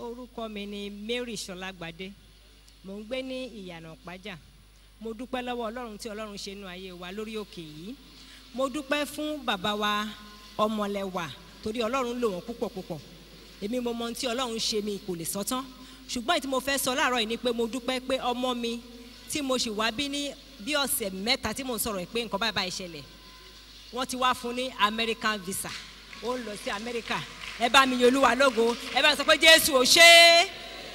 orúkọ mi ni mary sọlágbádé mò ń gbé ní ìyànà pájà mo dúpẹ́ lọ́wọ́ ọlọ́run tí ọlọ́run ṣe nú ayé wa lórí òkè yìí mo dúpẹ́ fún bàbá wa ọmọlẹ́wà torí ọlọ́run lò wọ́n púpọ̀ púpọ̀ èmi mo mọ ohun tí ọlọ́run ṣe mi kò lè sọ́tán ṣùgbọ́n èyí tí mo fẹ́ sọ láàárọ̀ yìí ni pé mo dúpẹ́ pé ọmọ mi tí mo sì wá bí ní bí ọ̀sẹ̀ mẹ́ta tí mo ń sọ̀rọ̀ ẹ̀ pé nǹkan báyìí báyìí ṣẹlẹ̀ wọ́n ti wá fún ní american visa ó ń lọ sí america ẹ bá mi yin olúwa lógo ẹ bá mi sọ pé jésù ò ṣe é.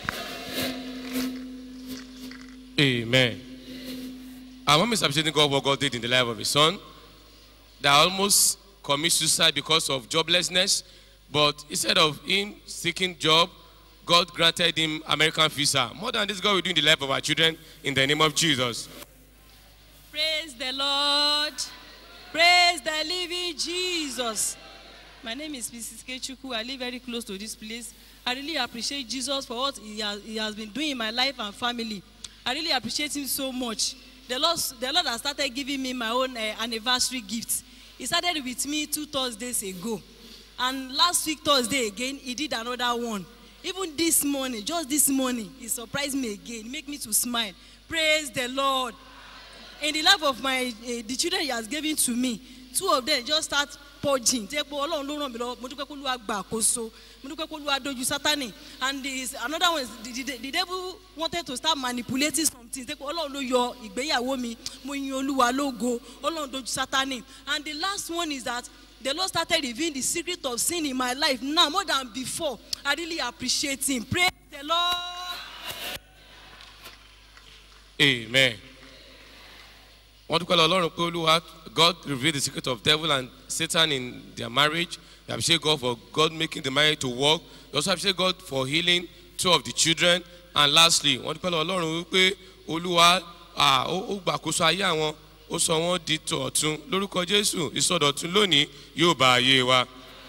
Amen. Our mom is appreciating God for God did in the life of his son that almost commit suicide because of joblessness, but instead of him seeking job, God granted him American visa. More than this, God will do in the life of our children in the name of Jesus. Praise the Lord. Praise the living Jesus. My name is Mrs. Kechuku. I live very close to this place. I really appreciate Jesus for what he has, he has been doing in my life and family. I really appreciate him so much. The Lord, the Lord has started giving me my own uh, anniversary gift. He started with me two Thursdays ago. And last week, Thursday again, he did another one. Even this morning, just this morning, he surprised me again. He make me to smile. Praise the Lord. In the life of my uh, the children he has given to me, two of them just start purging. Tẹ́ pé Ọlọ́run ló ràn mí lọ, mo dúpẹ́ kó Olúwa gba àkóso, mo dúpẹ́ kó Olúwa dojú Sátánì. And the, another one is the, the, the devil wanted to start manipulating something. Tẹ́ pé Ọlọ́run ló yọ ìgbéyàwó mi, mo yin Olúwa lógo, Ọlọ́run dojú Sátánì. And the last one is that the Lord started revealing the secret of sin in my life now more than before. I really appreciate him. Praise the Lord. Amen. wọ́n dúpẹ́ lọ ọlọ́run pé olúwa God revealed the secret of devil and Satan in their marriage. They appreciate God for God making the marriage to work. They also appreciate God for healing two of the children. And lastly, wọ́n dúpẹ́ lọ ọlọ́run wípé olúwa ah, ó ó gbàkóso ayé àwọn ó sọ wọ́n di tọ̀tún lórúkọ Jésù ìsọdọ̀tún lónìí yóò bá ayé wa.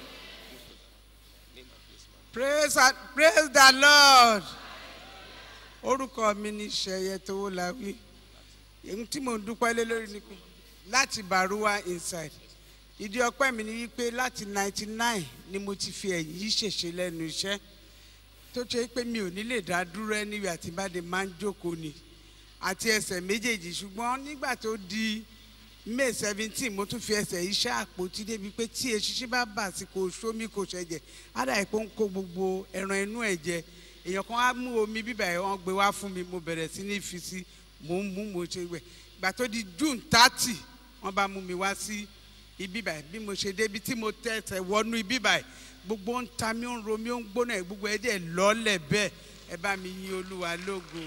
praise and- praise the lord orúkọ mi ní sẹyẹ tówó la wí èyí tí mò ń dúpẹ́ lé lórí ni pé láti baruwa inside ìdí ọpẹ́ mi ni wípé láti ninety nine ni mo ti fi ẹ̀yìn yìí ṣèṣe lẹ́nu iṣẹ́ tó ṣe pé mi ò ní lè dá dúró ẹni àti bàdé máa ń jókòó ni àti ẹsẹ̀ méjèèjì ṣùgbọ́n nígbà tó di may seventeen mo tún fi ẹsẹ̀ iṣẹ́ àpótí débi pé tí eṣinṣin bá bà sí kò sómi kò ṣẹ̀jẹ̀ ádà ìpò ń kó gbogbo ẹran inú ẹ̀ jẹ èèyàn kan á mú omi bíbà ẹ̀ wọ́n gbé wá fún mi mo bẹ̀rẹ̀ sí ní fi sí mò ń mú mo ṣe wẹ̀ ìgbà tó di june thirty wọ́n bá mú mi wá sí ibíbà ẹ̀ bí mo ṣe débi tí mo tẹ̀sẹ̀ wọnú ibíbà ẹ̀ gbogbo ń ta mi ó ń ro mi ó ń gbóná ẹ̀ gbogbo ẹ̀ dẹ̀ lọ́lẹ̀ bẹ́ẹ̀ ẹ bá mi yin olúwa lógo.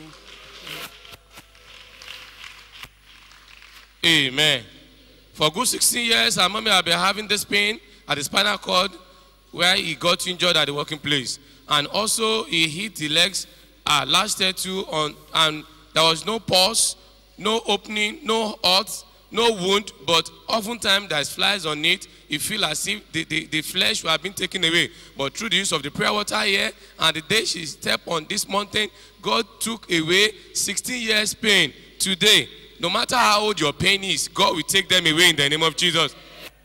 Amen. For good 16 years, our mommy have been having this pain at the spinal cord where he got injured at the working place. And also, he hit the legs uh, last year too, on, and there was no pulse, no opening, no hurt, no wound, but oftentimes there's flies on it. You feel as if the, the, the flesh have been taken away. But through the use of the prayer water here, and the day she stepped on this mountain, God took away 16 years pain. Today, no matter how old your pain is, God will take them away in the name of Jesus.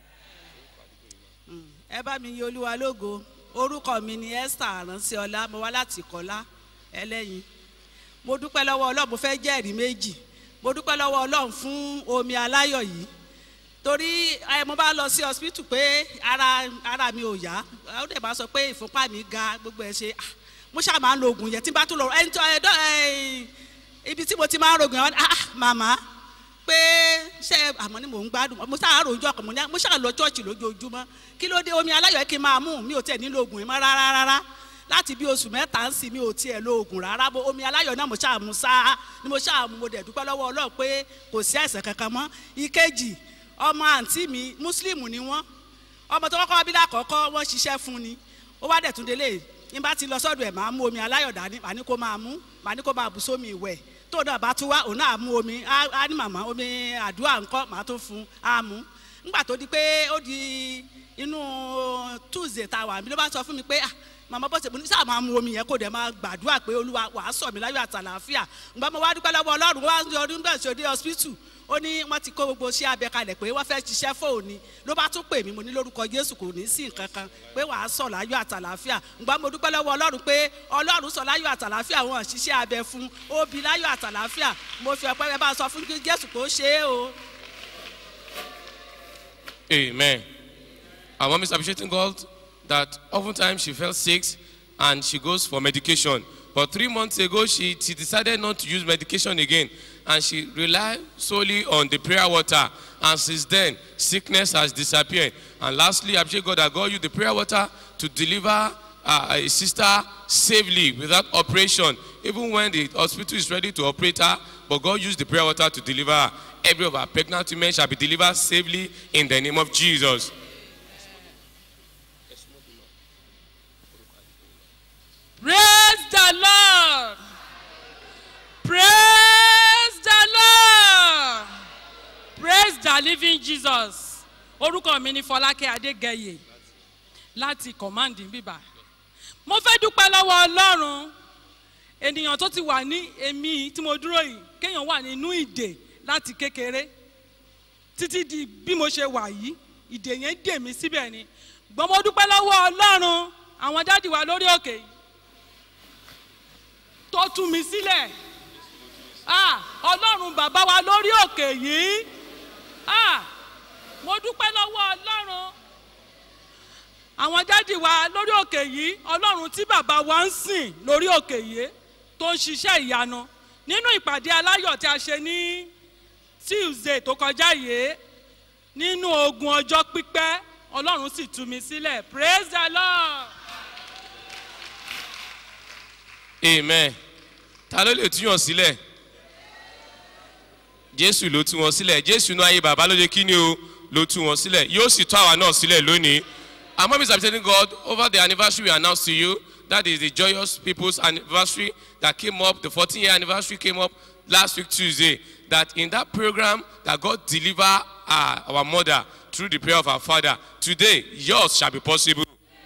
ẹ bá mi yin olúwa lógo orúkọ mi ni esther aránṣẹ́ ọlá mo wá láti kọ́lá ẹlẹ́yin mo dúpẹ́ lọ́wọ́ ọlọ́run mo fẹ́ jẹ́rìí méjì mo dúpẹ́ lọ́wọ́ ọlọ́run fún omi aláyọ̀ yìí torí ẹ mo bá lọ sí hospital pé ara ara mi ò yá ó dẹ̀ bá sọ pé ìfúnpá mi ga gbogbo ẹ̀ ṣe ah, mo ṣáà máa ń lo oògùn yẹn tí n bá tún lọ ẹni tó ẹ dọ́ ẹ ibi tí mo ti máa ń rògùn yẹn ah màmá pé ṣe àmọ́ ni mò ń gbádùn mo ṣáà rò ojú ọkàn mo ní mo ṣáà lọ chọ́ọ̀chì lójoojúmọ́ kí ló dé omi aláyọ̀ kí n máa mú mi ò tiẹ̀ nílò oògùn yẹn mọ́ rárá rárá láti bí oṣù mẹ́ta ń sìn mi ò tiẹ̀ lo oògùn rárá bó omi aláyọ̀ náà mo ṣáà mú sáá ni mo ṣáà mú mo dẹ̀ dúpẹ́ lọ́wọ́ ọlọ́run pé kò sí àìsàn kankan mọ́ ìkejì ọmọ àǹtí mi mùsùlùmù ni wọ́n ọmọ tó kọ́kọ́ bí lákọ̀ọ́kọ́ wọ́n ṣiṣẹ́ fún ni ó wá dẹ̀ tún délé ní bá ti lọ sọ́dọ̀ ẹ̀ máa mú omi aláyọ̀ dání màá ní kó máa mú màá ní kó máa bù sómi ìwẹ̀ tó náà bá tún wá òun náà mú omi á á ní màmá omi àdúrà ńkọ́ màá tún fún á mú nígbà tó di pé ó di inú tuesday tá a wà mí ló bá sọ fún mi pé ah màmá bó ṣe mo ní sáà máa mu omi yẹn kó dẹ̀ máa gbàdúrà pé olúwa wàá sọ mi láyọ̀ àtàlàáfíà ǹgbà mo wá dúpẹ́ lọ́wọ́ ọlọ́run wá ní ọdún bẹ́ẹ̀ ṣe òde hospital ó ní wọ́n ti kó gbogbo iṣẹ́ abẹ kalẹ̀ pé wọ́n fẹ́ ṣiṣẹ́ fóònù ló bá tún pè mí mo ní lórúkọ jésù kò ní sí nǹkan kan pé wàá sọ láyọ̀ àtàlàáfíà ǹgbà mo dúpẹ́ lọ́wọ́ ọlọ́run pé ọlọ́run sọ láyọ̀ àtàlàáfíà wọn ṣiṣẹ́ abẹ fún ó bí láyọ̀ àtàlàáfíà mo fi ọpẹ́ bẹ́ẹ̀ bá sọ fún jésù kó ṣe é o. Amen. Our mom is appreciating God that oftentimes she felt sick and she goes for medication. But three months ago, she, she decided not to use medication again and she relied solely on the prayer water. And since then, sickness has disappeared. And lastly, I appreciate God that God used the prayer water to deliver uh, a sister safely without operation, even when the hospital is ready to operate her. But God used the prayer water to deliver her. Every of our pregnant women shall be delivered safely in the name of Jesus. praise the lord praise the lord praise the living jesus orúkọ mi ni fọlákẹ́ adégẹyè láti command bíbá mo fẹ́ dúpẹ́ lọ́wọ́ ọlọ́run ènìyàn tó ti wà ní èmi tí mo dúró yìí kéèyàn wà nínú ìdè láti kékeré títí di bí mo ṣe wà yìí ìdè yẹn dè mí síbẹ̀ ni gbọ́n mo dúpẹ́ lọ́wọ́ ọlọ́run àwọn dádì wa lórí òkè yìí tó tú mi sílẹ̀ ah ọlọ́run bàbá wa lórí òkè yìí ah mo dúpẹ́ lọ́wọ́ ọlọ́run àwọn dádì wa lórí òkè yìí ọlọ́run tí bàbá wa ń sìn lórí òkè yìí tó ń ṣiṣẹ́ ìyanu nínú ìpàdé aláyọ̀ tí a ṣe ní tuesday tó kọjá yìí nínú ogun ọjọ́ pípẹ́ ọlọ́run sì tú mi sílẹ̀ praise the lord. amen ta ló lè túyàn sílẹ̀ jésù ló tú wọn sílẹ̀ jésù náà ayé bàbá ló yẹ kí ni o ló tú wọn sílẹ̀ yóò sì tó àwa náà sílẹ̀ lónìí our mom is appreciating god over the anniversary we announced to you that is the joyous people's anniversary that came up the 14 year anniversary came up last week tuesday that in that program that god deliver uh, our mother through the prayer of our father today yours shall be possible.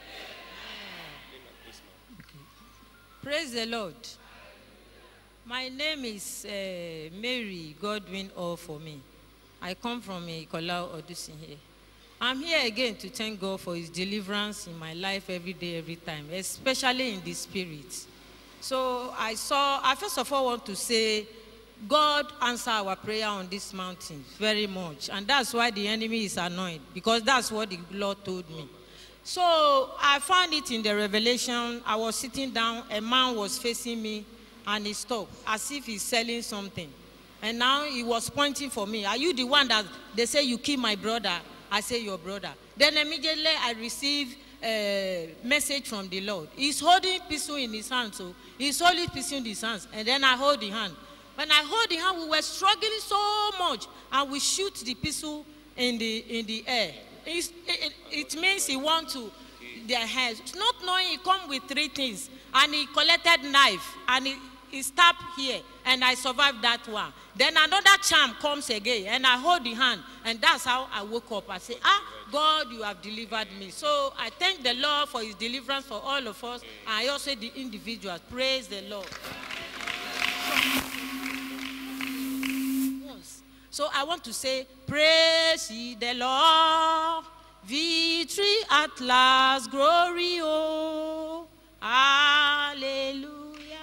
Praise the Lord. My name is uh, Mary Godwin All for me. I come from Ikola Odusin here. I'm here again to thank God for His deliverance in my life every day, every time, especially in the spirit. So I saw, I first of all want to say, God answer our prayer on this mountain very much. And that's why the enemy is annoyed, because that's what the Lord told me. So I found it in the revelation. I was sitting down, a man was facing me, and he stopped as if he's selling something. And now he was pointing for me. Are you the one that they say you kill my brother? I say your brother. Then immediately I received a message from the Lord. He's holding pistol in his hand, so he's holding pistol in his hands. And then I hold the hand. When I hold the hand, we were struggling so much, and we shoot the pistol in the in the air. It's, it, it means he want to their hands, not knowing he come with three things, and he collected knife and he, he stabbed here, and I survived that one. Then another charm comes again, and I hold the hand, and that's how I woke up. I say, Ah, God, you have delivered me. So I thank the Lord for His deliverance for all of us, and I also the individuals. Praise the Lord. Yes. So I want to say, Praise ye the Lord, victory at last, glory, oh, hallelujah.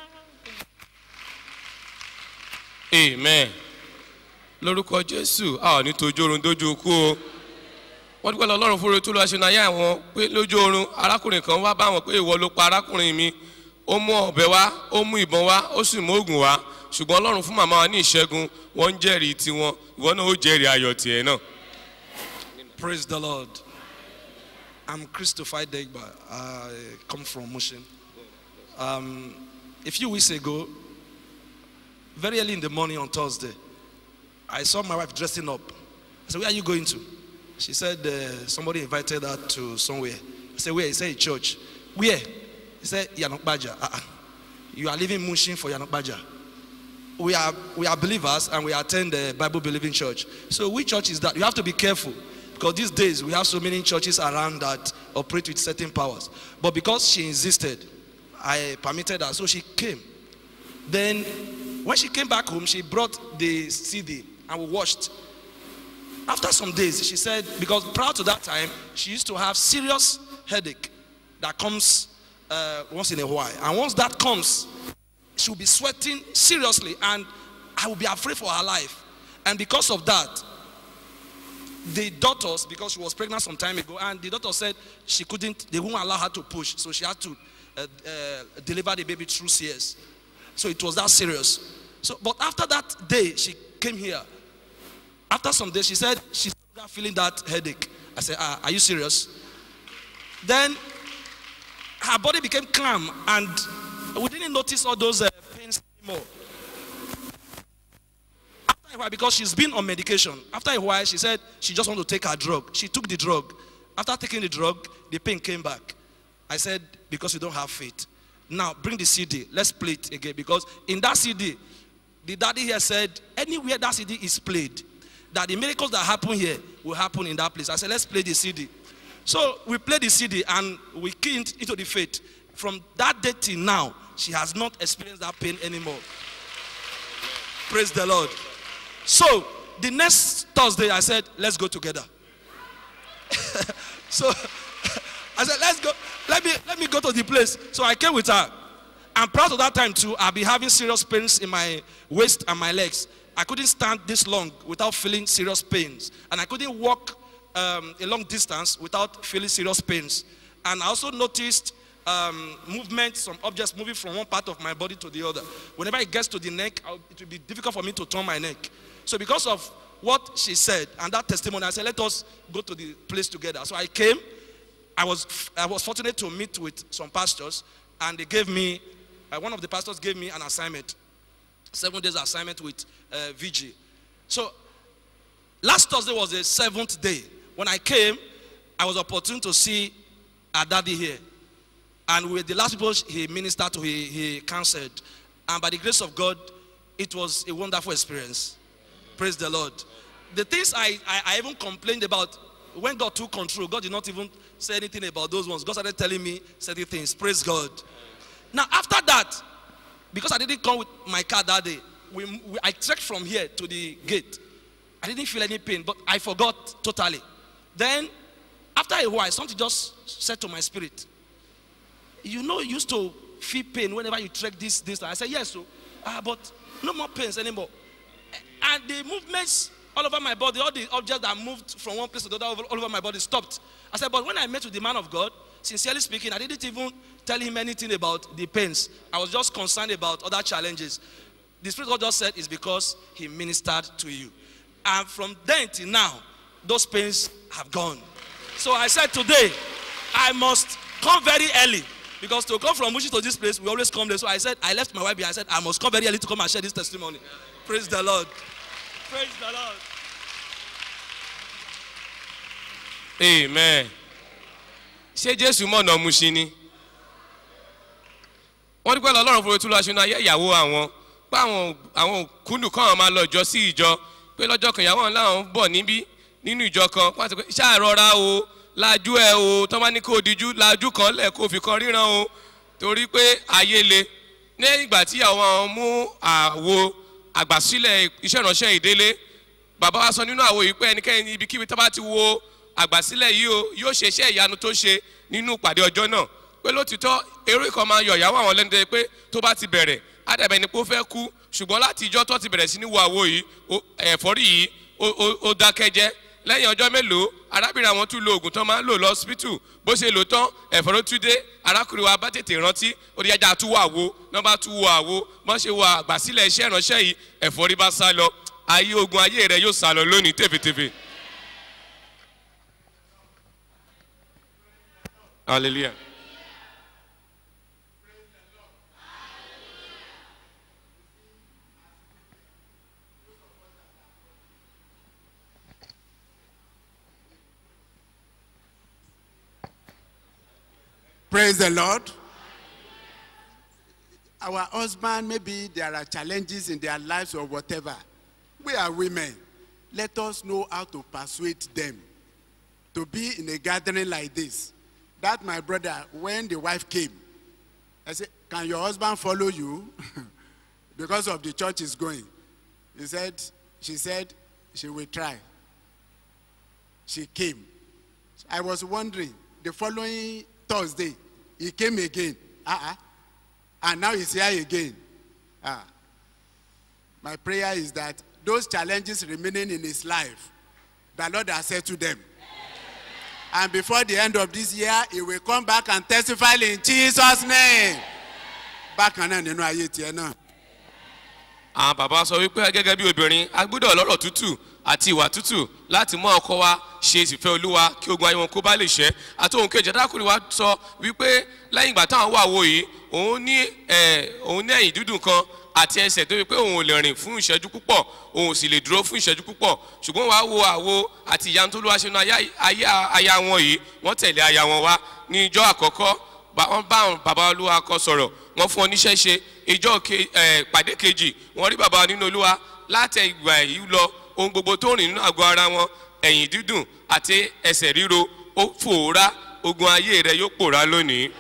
amen lórúkọ jésù a ò ní tojú oorun dójú kú o wọ́n dúpẹ́ lọ ọlọ́run fúnra tó lọ́ọ́ ṣe náà yá àwọn pé lójú oorun arákùnrin kan wá bá wọn pé ìwọ ló pa arákùnrin mi ó mú ọ̀bẹ wá ó mú ìbọn wá ó sì mú oògùn wá ṣùgbọ́n ọlọ́run fún màmá wa ní ìṣẹ́gun wọ́n ń jẹ́rìí tiwọn ìwọ náà ó jẹ́rìí ayọ̀ tiẹ̀ náà. Praise the Lord. I'm Christopher Degba. I come from Mushin. Um, a few weeks ago, very early in the morning on Thursday, I saw my wife dressing up. I said, Where are you going to? She said, uh, Somebody invited her to somewhere. I said, Where? He said, Church. Where? He said, Yanokbaja. Uh-uh. You are leaving Mushin for Yanokbaja. We are, we are believers and we attend the Bible believing church. So, which church is that? You have to be careful because these days we have so many churches around that operate with certain powers. But because she insisted, I permitted her. So she came. Then, when she came back home, she brought the CD and we watched. After some days, she said, because prior to that time, she used to have serious headache that comes uh, once in a while. And once that comes, she'll be sweating seriously and I will be afraid for her life. And because of that, the doctors, because she was pregnant some time ago, and the doctor said she couldn't, they won't allow her to push, so she had to uh, uh, deliver the baby through CS. So it was that serious. So, but after that day, she came here. After some days, she said she's not feeling that headache. I said, ah, Are you serious? Then her body became calm, and we didn't notice all those uh, pains anymore. After a while, because she's been on medication, after a while, she said she just want to take her drug. She took the drug. After taking the drug, the pain came back. I said, Because you don't have faith. Now, bring the CD. Let's play it again. Because in that CD, the daddy here said, Anywhere that CD is played, that the miracles that happen here will happen in that place. I said, Let's play the CD. So we played the CD and we keyed into the faith. From that day till now, she has not experienced that pain anymore. Praise the Lord. So the next Thursday, I said, let's go together. so I said, let's go. Let me let me go to the place. So I came with her. And prior to that time too, I'll be having serious pains in my waist and my legs. I couldn't stand this long without feeling serious pains. And I couldn't walk um, a long distance without feeling serious pains. And I also noticed um, movement, some objects moving from one part of my body to the other. Whenever it gets to the neck, I'll, it will be difficult for me to turn my neck. So because of what she said and that testimony, I said, let us go to the place together. So I came. I was, I was fortunate to meet with some pastors, and they gave me, uh, one of the pastors gave me an assignment, seven days assignment with uh, VG. So last Thursday was the seventh day. When I came, I was opportune to see our daddy here. And with the last people he ministered to, he, he counseled. And by the grace of God, it was a wonderful experience. Praise the Lord. The things I, I, I even complained about, when God took control, God did not even say anything about those ones. God started telling me certain things. Praise God. Now, after that, because I didn't come with my car that day, we, we, I trekked from here to the gate. I didn't feel any pain, but I forgot totally. Then, after a while, something just said to my spirit, You know, you used to feel pain whenever you trek this distance. I said, Yes, so, ah, but no more pains anymore. And the movements all over my body, all the objects that moved from one place to the other all over my body stopped. I said, But when I met with the man of God, sincerely speaking, I didn't even tell him anything about the pains. I was just concerned about other challenges. The Spirit of God just said it's because He ministered to you. And from then till now, those pains have gone. So I said today, I must come very early. Because to come from Mushi to this place, we always come there. So I said, I left my wife behind. I said, I must come very early to come and share this testimony. Praise the Lord. Praise the Lord. amen ṣé jésù mọ̀nà muṣin ni wọ́n dúpẹ́ lọ ọlọ́run fún etí lọ́ọ́ ṣínú ayé ìyàwó àwọn pé àwọn àwọn kúndùn kan máa lọ ìjọ sí ìjọ pé lọ́jọ́ kan ìyàwó làwọn ń bọ̀ níbí nínú ìjọ kan wọ́n á sọ pé ṣàrọ̀ra o lajú ẹ o tọ́ bá ní kó o dijú lajú kan lẹ̀ kó o fi kan ríran o torí pé ayé le ní ìgbà tí àwọn mú àwo àgbàsílẹ̀ iṣẹ́ ìránṣẹ́ ìdélé bàbá wa sọ nínú àwo yìí pé ẹnikẹ́ni ibikíbi tó bá ti wo àgbàsílẹ̀ yìí o yóò ṣe iṣẹ́ ìyanu tó ṣe nínú ìpàdé ọjọ́ náà pé lótìtọ́ eré kan máa yọ ìyàwó àwọn lẹ́nu dẹ́ pé tó bá ti bẹ̀rẹ̀ ádàbẹ̀ ni pé ó fẹ́ kú ṣùgbọ́n láti ìjọ tó ti bẹ̀rẹ̀ sí ní wo àwo yìí o- ẹ̀fọ́rí yìí ó- ó- ó dákẹ́jẹ́ lẹ́yìn ọjọ́ mélòó arábìnrin àwọn tún lo oògùn tán máa ń lò lọ́sibítù bó ṣe lò tán ẹ̀fọ́rí tún dé arákùnrin wa bá tètè rántí ó di ẹja tún wo àwo náà bá tún wo àwo mọ́ ṣe wo àgbàsílẹ̀ iṣẹ́ ìránṣẹ́ yìí ẹ̀fọ́rí bá sá lọ ayé ogun ayé rẹ yóò sá lọ lónìí tèfètèfè. hallelujah. Praise the Lord. Our husband, maybe there are challenges in their lives or whatever. We are women. Let us know how to persuade them to be in a gathering like this. that my brother, when the wife came, I said, Can your husband follow you? because of the church is going. He said, She said, She will try. She came. I was wondering, the following Thursday, he came again. Uh-uh. And now he's here again. Ah. My prayer is that those challenges remaining in his life, the Lord has said to them. And before the end of this year, he will come back and testify in Jesus' name. Bákan náà nínú ayé tiẹ̀ náà. àwọn bàbá sọ wípé gẹ́gẹ́ bí obìnrin a gbọ́dọ̀ lọ́rọ̀ tútù àti ìwà tútù láti mọ ọkọ wa ṣe ìsìfẹ́ olúwa kí ogun ayé wọn kó bá lè ṣẹ́ àti ohun kejì adákùnrin wa sọ wípé lẹ́yìn ìgbà táwọn wà wo yìí òun ní ẹ̀ òun ní ẹ̀yìn dúdùn kan àti ẹsẹ̀ tó wípé òun ò lè rìn fún ìṣẹ́jú púpọ̀ òun ò sì lè dúró fún ìṣẹ́jú púpọ̀ ṣùgbọ́n wàá wo àwo àti ìyanu tó ló wá ṣe nu ayé aya wọn yìí wọ́n tẹ̀lé aya wọn wá ní ijọ́ àkọ́kọ́ ba- wọ́n bá àwọn bàbá olúwa kọ sọ̀rọ̀ wọ́n fún ọ níṣẹ́ ṣe ìjọ ke- eh, pàdé kejì wọ́n rí bàbá nínú olúwa láti ìgbà yìí lọ ohun gbogbo tó rìn nínú àgọ́ ara wọn ẹ̀yìn dídùn àti ẹsẹ̀ ríro ó fòórá ogun ayé rẹ yóò pòórá lónìí.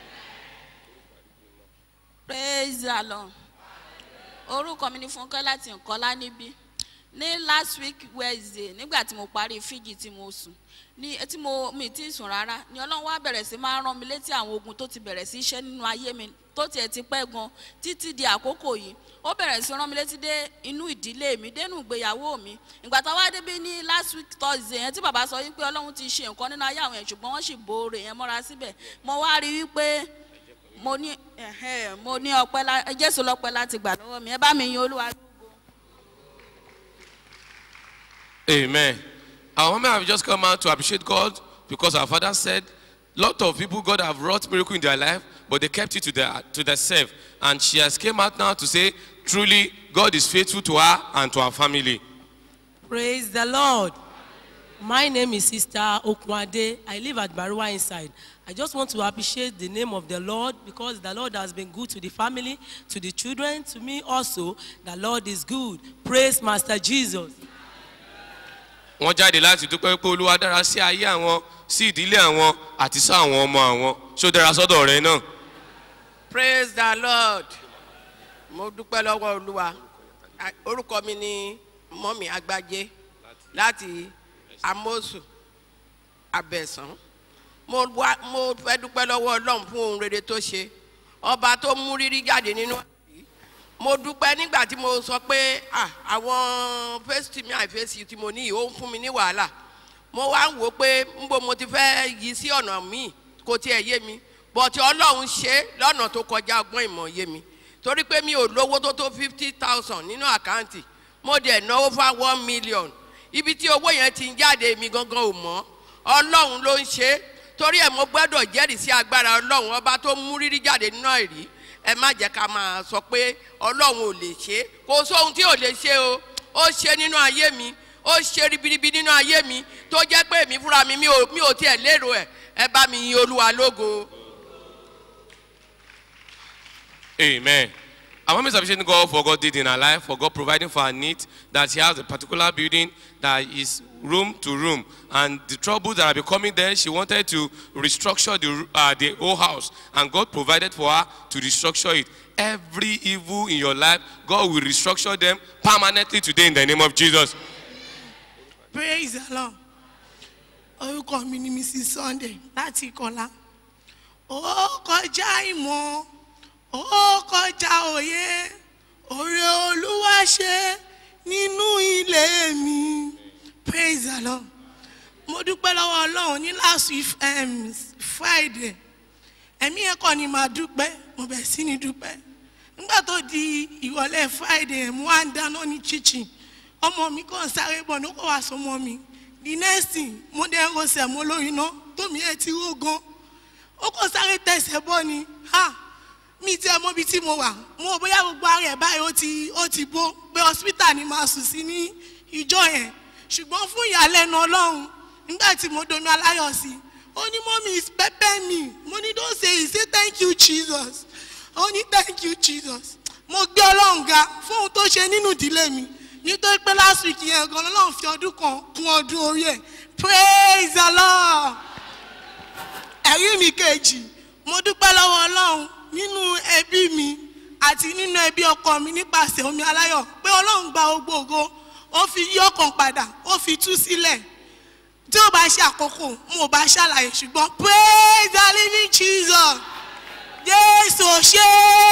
praise the lord orúkọ mi ni fúnkẹ́ láti nkọ́lá níbí ní last week wednesday nígbà tí mo parí fíjì tí mo sùn ní tí mo mi ti sùn rárá ni ọlọ́run wá bẹ̀rẹ̀ sí máa rán mi létí àwọn ogun tó ti bẹ̀rẹ̀ sí iṣẹ́ nínú ayé mi tó tiẹ̀ ti pẹ́ gan títí di àkókò yìí ó bẹ̀rẹ̀ sí rán mi létí dé inú ìdílé mi dénú ìgbéyàwó mi ìgbà tá a wá débi ní last week thursday yẹn tí bàbá sọ wípé ọlọ́run ti ṣe nǹkan nínú ayé àwọn yẹn ṣùgbọ́n wọ́n sì boore yẹn mọ́ra síbẹ̀ mo wá rí wípé mo ní ẹ̀hẹ́, mo ní ọpẹ́ lá- jésù lọ́pẹ́ láti gbà lọ́wọ́ mi ẹ bá mi yin olúwa lógo. Amen. Our women have just come out to appreciate God because our father said, lot of people God have wrought miracle in their life, but they kept it to their to themselves. And she has came out now to say, truly, God is faithful to her and to her family. Praise the Lord. My name is Sister Okwade. I live at Barua inside. I just want to appreciate the name of the Lord because the Lord has been good to the family, to the children, to me also. The Lord is good. Praise Master Jesus. wọ́n jáde láti dúpẹ́ pé olúwa dára sí ayé àwọn sí ìdílé àwọn àti sí àwọn ọmọ àwọn ṣó dára sọ́dọ̀ rẹ náà. praise the lord mo dúpẹ́ lọ́wọ́ olúwa A- orúkọ mi ni mọ́mí agbájé láti amosu abẹ́sán mo wá mo fẹ́ dúpẹ́ lọ́wọ́ ọlọ́run fún ohun rere tó ṣe ọba tó mú rírí jáde nínú àbí mo dúpẹ́ nígbà tí mo sọ pé ah, àwọn fésitì mi àìfésì tí mo ní yìí ó ń fún mi ní wàhálà mo wá ń wò ó pé nbo mo ti fẹ́ yí sí ọ̀nà míì kò tiẹ̀ yé mi bọ̀tí ọlọ́run ṣe é lọ́nà tó kọjá ọgbọ́n ìmọ̀ yé mi torí pé mi ò lówó tó tó fifty thousand nínú àkáǹtì mo dẹ̀ náwó fún one million ibi tí owó yẹn ti ń jáde mi gangan ò mọ́ ọlọ́run ló ń ṣe é torí ẹ̀ mo gbọ́dọ̀ jẹ́rìí sí agbára ọlọ́run ọba tó mú rírí jáde nínú ẹ̀rí ẹ má jẹ́ ká máa sọ pé ọlọ́run ò lè ṣe é kò sóhun tí ò lè ṣe o ó ṣe nínú ayé mi ó ṣe ribiribi nínú ayé mi tó jẹ́ pé èmi fúnra mi mi ò mi ò tiẹ̀ lérò ẹ̀ ẹ bá mi yin olúwa lógo. Amen. Our mom is appreciating God for God did in her life, for God providing for her needs, that she has a particular building that is room to room. And the troubles that are becoming there, she wanted to restructure the, uh, the whole house. And God provided for her to restructure it. Every evil in your life, God will restructure them permanently today in the name of Jesus. praise the lord orúkọ mi ni mrs sunday láti ìkọlá ó kọjá ìmọ̀ ó kọjá òye òrè olúwa ṣe nínú ilé mi praise the lord mo dúpẹ́ lọ́wọ́ ọlọ́run ní last week um, friday ẹ̀mí ẹ̀kọ́ ni màá dúpẹ́ mo bẹ̀ sí ni dúpẹ́ nígbà tó di ìrọ̀lẹ́ friday mo wá ń dáná ní kitchen ọmọ mi kàn sáré bọ̀ ní kò wá sọmọ mi the next thing mo dẹ́ ń rọṣẹ̀ mo lórí iná tómi ẹ̀ ti ró gan ó kàn sáré tẹ̀sẹ̀ bọ́ ni ha mi tí ẹ mọ ibi tí mo wà mo ò bóyá gbogbo ara ẹ̀ báyìí ó ti ó ti bó pé hospital ni màá sùn sí ní ìjọ yẹn ṣùgbọ́n fún ìyàlẹ́nu ọlọ́run nígbà tí mo domi aláyọ̀ sí i ó ní mọ́mí is pepper me mo ní don't say it say thank you jesus ó ní thank you jesus mo gbé ọlọ́run ga fún ohun tó ṣe nínú ìdílé mi nítorí pé last week yẹn gan ọlọ́run fi ọdún kan kún ọdún orí ẹ̀ praise the lord ẹ̀rí mi kejì mo dúpẹ́ lọ́wọ́ ọlọ́run nínú ẹbí mi àti nínú ẹbí ọkọ mi nípasẹ̀ omi aláyọ̀ pé ọlọ́run gba gbogbo ògo ó fi yí ọkàn padà ó fi tú sílẹ̀ tí ó bá ṣe àkókò mo bá ṣàlàyé ṣùgbọ́n praise the living jesus jésù ṣe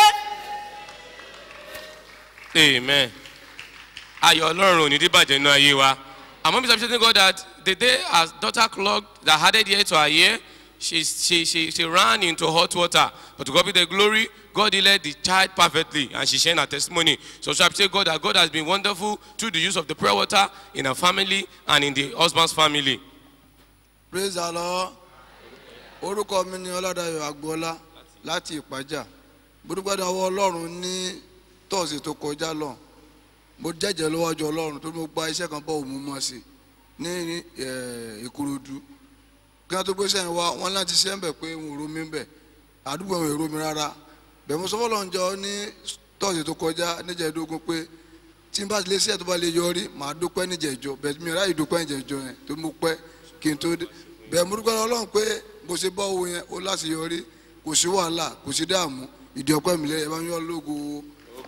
Amen. Ayọ̀ Ọlọ́run ò ní díbàjẹ́ nínú ayé wa. And mom is appreciating God that the day her daughter clogged that added year to her year, she, she, she, she ran into hot water. But to God be the glory, God led the child perfectly and she shared her testimony. So she appreciate God that God has been wonderful through the use of the prayer water in her family and in the husband's family. praise the lord orúkọ mi ni ọládàyọ agboola láti ìpájà gbódúgbàdàn ọwọ́ ọlọ́run ní tọ́sí tó kọjá lọ mo jẹ́jẹ́ lọ́wọ́jọ́ ọlọ́run tó mo gba iṣẹ́ kan bọ́ òun mọ̀ sí ní eh, ìkòròdú kí wọ́n tó gbé sẹ́yìn wá wọ́n láti ṣe ń bẹ̀ pé n ò romi ń bẹ̀ àdúgbò wọn ò romi rárá bẹ̀ mo sọ fọlọ́ njọ ní tọ́sí tó kọjá níjẹ̀ẹ́dógún pé tí n bá lè ṣe ẹ̀ tó bá lè yọrí màá dúpẹ́ níjẹ̀ẹ́jọ bẹ̀ mi ò ráyè dúpẹ́ níjẹ̀ẹ́jọ yẹn tó mo pẹ́ kí n tó dé bẹ́ẹ̀ mo dúpẹ́ ọlọ́run pé bó ṣe bọ́ owó yẹn ó láti yọrí kò sí wàhálà kò sí dààmú ìdí ọpẹ́ mi lẹ́yìn ẹ bá ń yọ lógo.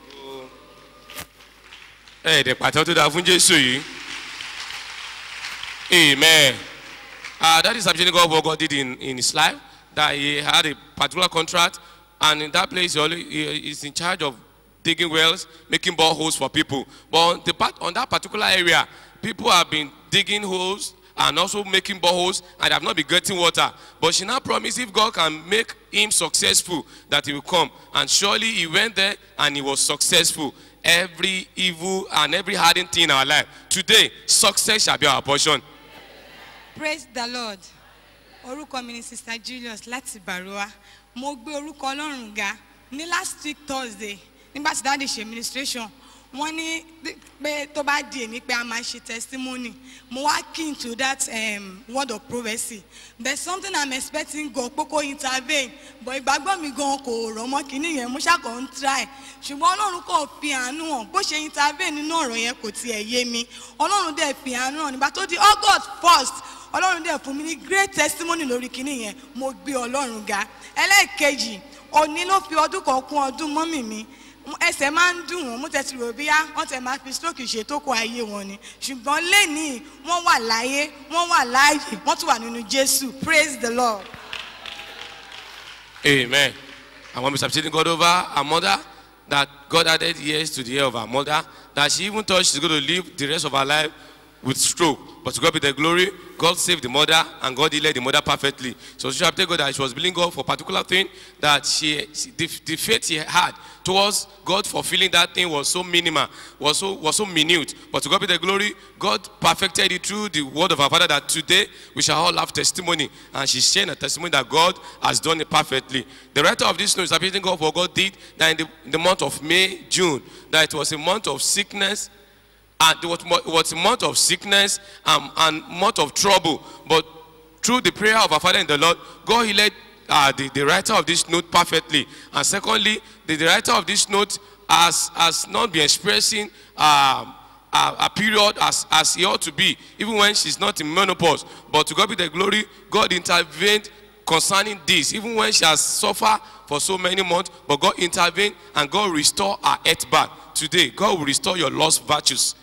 ẹ̀ẹ́dẹ̀ pàtó tó dáa fún jésù yìí amen uh, that is appreciating God what God did in, in his life that he had a particular contract and in that place he only he is in charge of digging wells making boreholes for people but on, the part, on that particular area people have been digging holes and also making boreholes and have not been getting water but she now promised if God can make him successful that he will come and surely he went there and he was successful every evil and every hardened thing in our life today success shall be our portion praise the lord orúkọ mi ni sister julius láti barowa mo gbé orúkọ ọlọ́run ga ní last week thursday nígbà tí dáàdi ṣe administration wọ́n ní pé tó bá di èmi pé a máa ṣe testimony mo wá keen to that um, word of prophecy there is something i'm expecting god pé kó intervene but ìgbàgbọ́ mi gan kò rọ̀ mọ́ kínní yẹn mo ṣàkọ́ ń try ṣùgbọ́n ọlọ́run kò fi àánú hàn bó ṣe intervene nínú ọ̀rọ̀ yẹn kò tiẹ̀ yé mi ọlọ́run dẹ̀ fi àánú hàn nígbà tó di august first ọlọ́run dẹ̀ fún mi ní great testimony lórí kínní yẹn mo gbé ọlọ́run ga ẹlẹ́ẹ̀kejì òní ló fi ọdún kan kún ọdún mọ́mì mi ẹsẹ̀ máa ń dùn wọ́n mú tẹ̀sí rò bíyá wọ́n tẹ̀ máa fi stroke ṣe tó kọ ayé wọn ni ṣùgbọ́n lẹ́nìí wọ́n wà láyé wọ́n wà láàyè wọ́n tún wà nínú jésù praise the lord. Amen. And when we substituting God over our mother, that God added years to the year of our mother, that she even thought she's going to live the rest of her life with stroke. But to God be the glory, God saved the mother and God healed the mother perfectly. So she have God that she was believing God for a particular thing that she, she the, the faith she had towards God fulfilling that thing was so minimal, was so was so minute. But to God be the glory, God perfected it through the word of our Father that today we shall all have testimony. And she's sharing a testimony that God has done it perfectly. The writer of this note is appreciating God for what God did that in the, in the month of May, June, that it was a month of sickness, and it was, mo- it was a month of sickness um, and month of trouble. But through the prayer of our Father in the Lord, God healed uh, the, the writer of this note perfectly. And secondly, the, the writer of this note has, has not been expressing um, a, a period as, as he ought to be, even when she's not in menopause. But to God be the glory, God intervened concerning this, even when she has suffered for so many months, but God intervened and God restored her health back. Today, God will restore your lost virtues.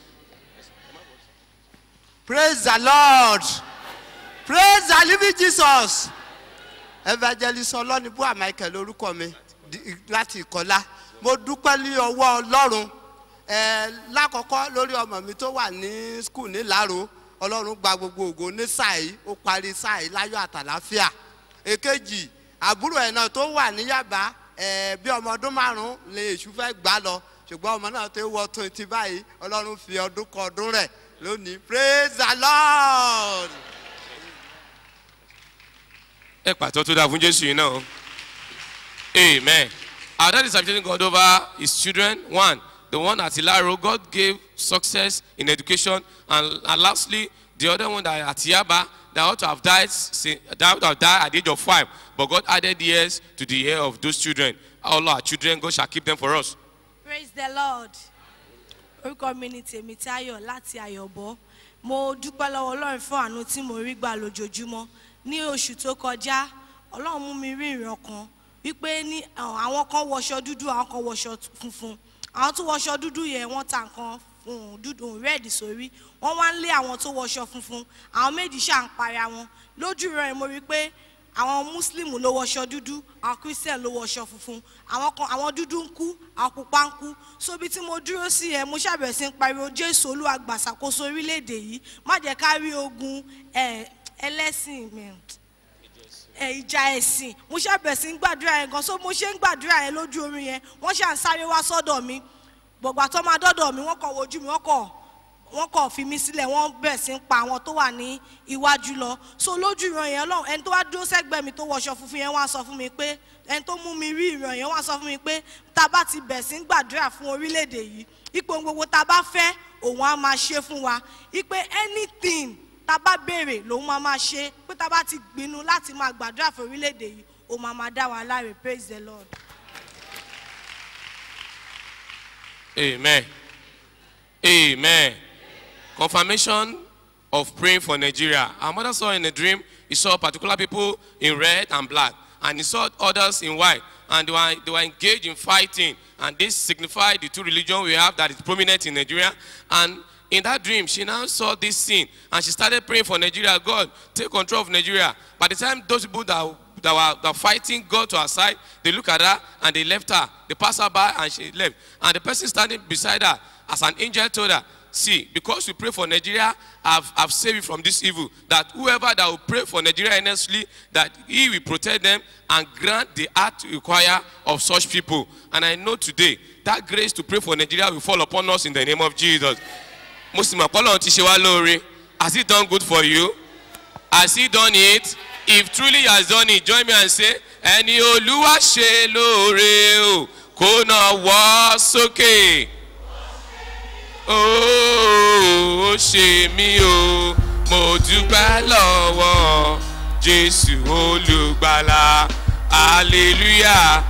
praise the lord praise the living jesus evangelist ọlọ́nibúà michael orúkọ mi di- láti ìkọlá mo dúpẹ́ ní ọwọ́ ọlọ́run ẹ lákọ̀ọ́kọ́ lórí ọmọ mi tó wà ní skul ní laro ọlọ́run gba gbogbo ògo ní sáà yìí ó parí sáà yìí láyọ̀ àtàláfíà èkejì àbúrò ẹ̀ náà tó wà ní yàbá ẹ bí ọmọ ọdún márùn-ún lè èṣù fẹ́ gbà lọ ṣùgbọ́n ọmọ náà tó wọ twenty báyìí ọlọ́run fi ọdún kan ọdún rẹ̀ lónìí praise the lord. ẹ pàtó tó dáa fún jésù yìí náà amen our dad is appreciating god over his children one the one at ilaro god gave success in education and, and lastly the other one that at yaba that ought to have died sin- that ought to have died at the age of five but god added years to the year of those children all our children god shall keep them for us praise the lord orúkọ mi ni tèmítáyọ̀ láti àyọ̀bọ̀ mo dúpẹ́ lọ́wọ́ ọlọ́run fún àánú tí mo rí gbà lójoojúmọ́ ní oṣù tó kọjá ọlọ́run mú mi rí ìran kan wípé ní àwọn àwọn kan wọṣọ dúdú àwọn kan wọṣọ funfun àwọn tó wọṣọ dúdú yẹn wọ́n ta nǹkan um, dúdú rẹ́ẹ̀dì sórí wọ́n wá ń lé àwọn tó wọṣọ funfun àwọn méjì ṣáà ń para wọn lójú rẹ̀ mo rí i pé àwọn muslim ló wọṣọ dúdú àwọn christian ló wọṣọ funfun àwọn kan àwọn dúdú ń kú àwọn pupa ń kú so ibi tí mo dúró sí yẹn mo ṣàbẹ̀wò sí ń pariwo jésù olúwa gbàṣàkóso orílẹ̀-èdè yìí má jẹ́ ká rí ogun ẹ̀, ẹlẹ́sìn mi ẹ, ìjà ẹ̀sìn mo ṣàbẹ̀ sí ń gbàdúrà yẹn gan so mo ṣe ń gbàdúrà yẹn lójú orin yẹn wọ́n ṣà ń sáré wá sọ́dọ̀ mi gbọ̀gbà tó máa dọ́dọ̀ mi wọ́n kàn wojú mi wọ́n kàn wọ́n kàn fi mí sílẹ̀ wọ́n bẹ̀ sí ń pa àwọn tó wà ní iwájú lọ so lójú ìran yẹn lọ́hùn ẹni tó wá dúró sẹ́gbẹ̀ẹ́ mi tó wọṣọ funfun yẹn wá sọ fún mi pé ẹni tó mú mi rí ìran yẹn wá sọ fún mi pé tá a bá ti bẹ̀ sí ń gbàdúrà fún orílẹ̀-èdè yìí ipò gbogbo tá a bá fẹ́ òun á máa ṣe fún wa ipe anything tá a bá béèrè lòun máa máa ṣe pé tá a bá ti gbinú láti máa gbàdúrà fún orílẹ̀-èdè yìí òun máa máa dá wa láre praise the lord. Amen. Amen. Confirmation of praying for Nigeria. Our mother saw in a dream, he saw particular people in red and black, and he saw others in white, and they were, they were engaged in fighting. And this signified the two religions we have that is prominent in Nigeria. And in that dream, she now saw this scene, and she started praying for Nigeria. God, take control of Nigeria. By the time those people that that were, that were fighting got to her side, they look at her and they left her. They passed her by and she left. And the person standing beside her, as an angel, told her, See, because we pray for Nigeria, I've, I've saved you from this evil. That whoever that will pray for Nigeria earnestly, that he will protect them and grant the heart require of such people. And I know today that grace to pray for Nigeria will fall upon us in the name of Jesus. Muslim Apollo ti ṣe wá lóore. Has he done good for you? Has he done it? If truly he has done it, join me and say, Ẹni Olúwa ṣe lóore o, kó náà wọ́ sókè. Ó ṣe mí o, mo dúpẹ́ lọ́wọ́ Jésù olùgbàlà, hallelujah.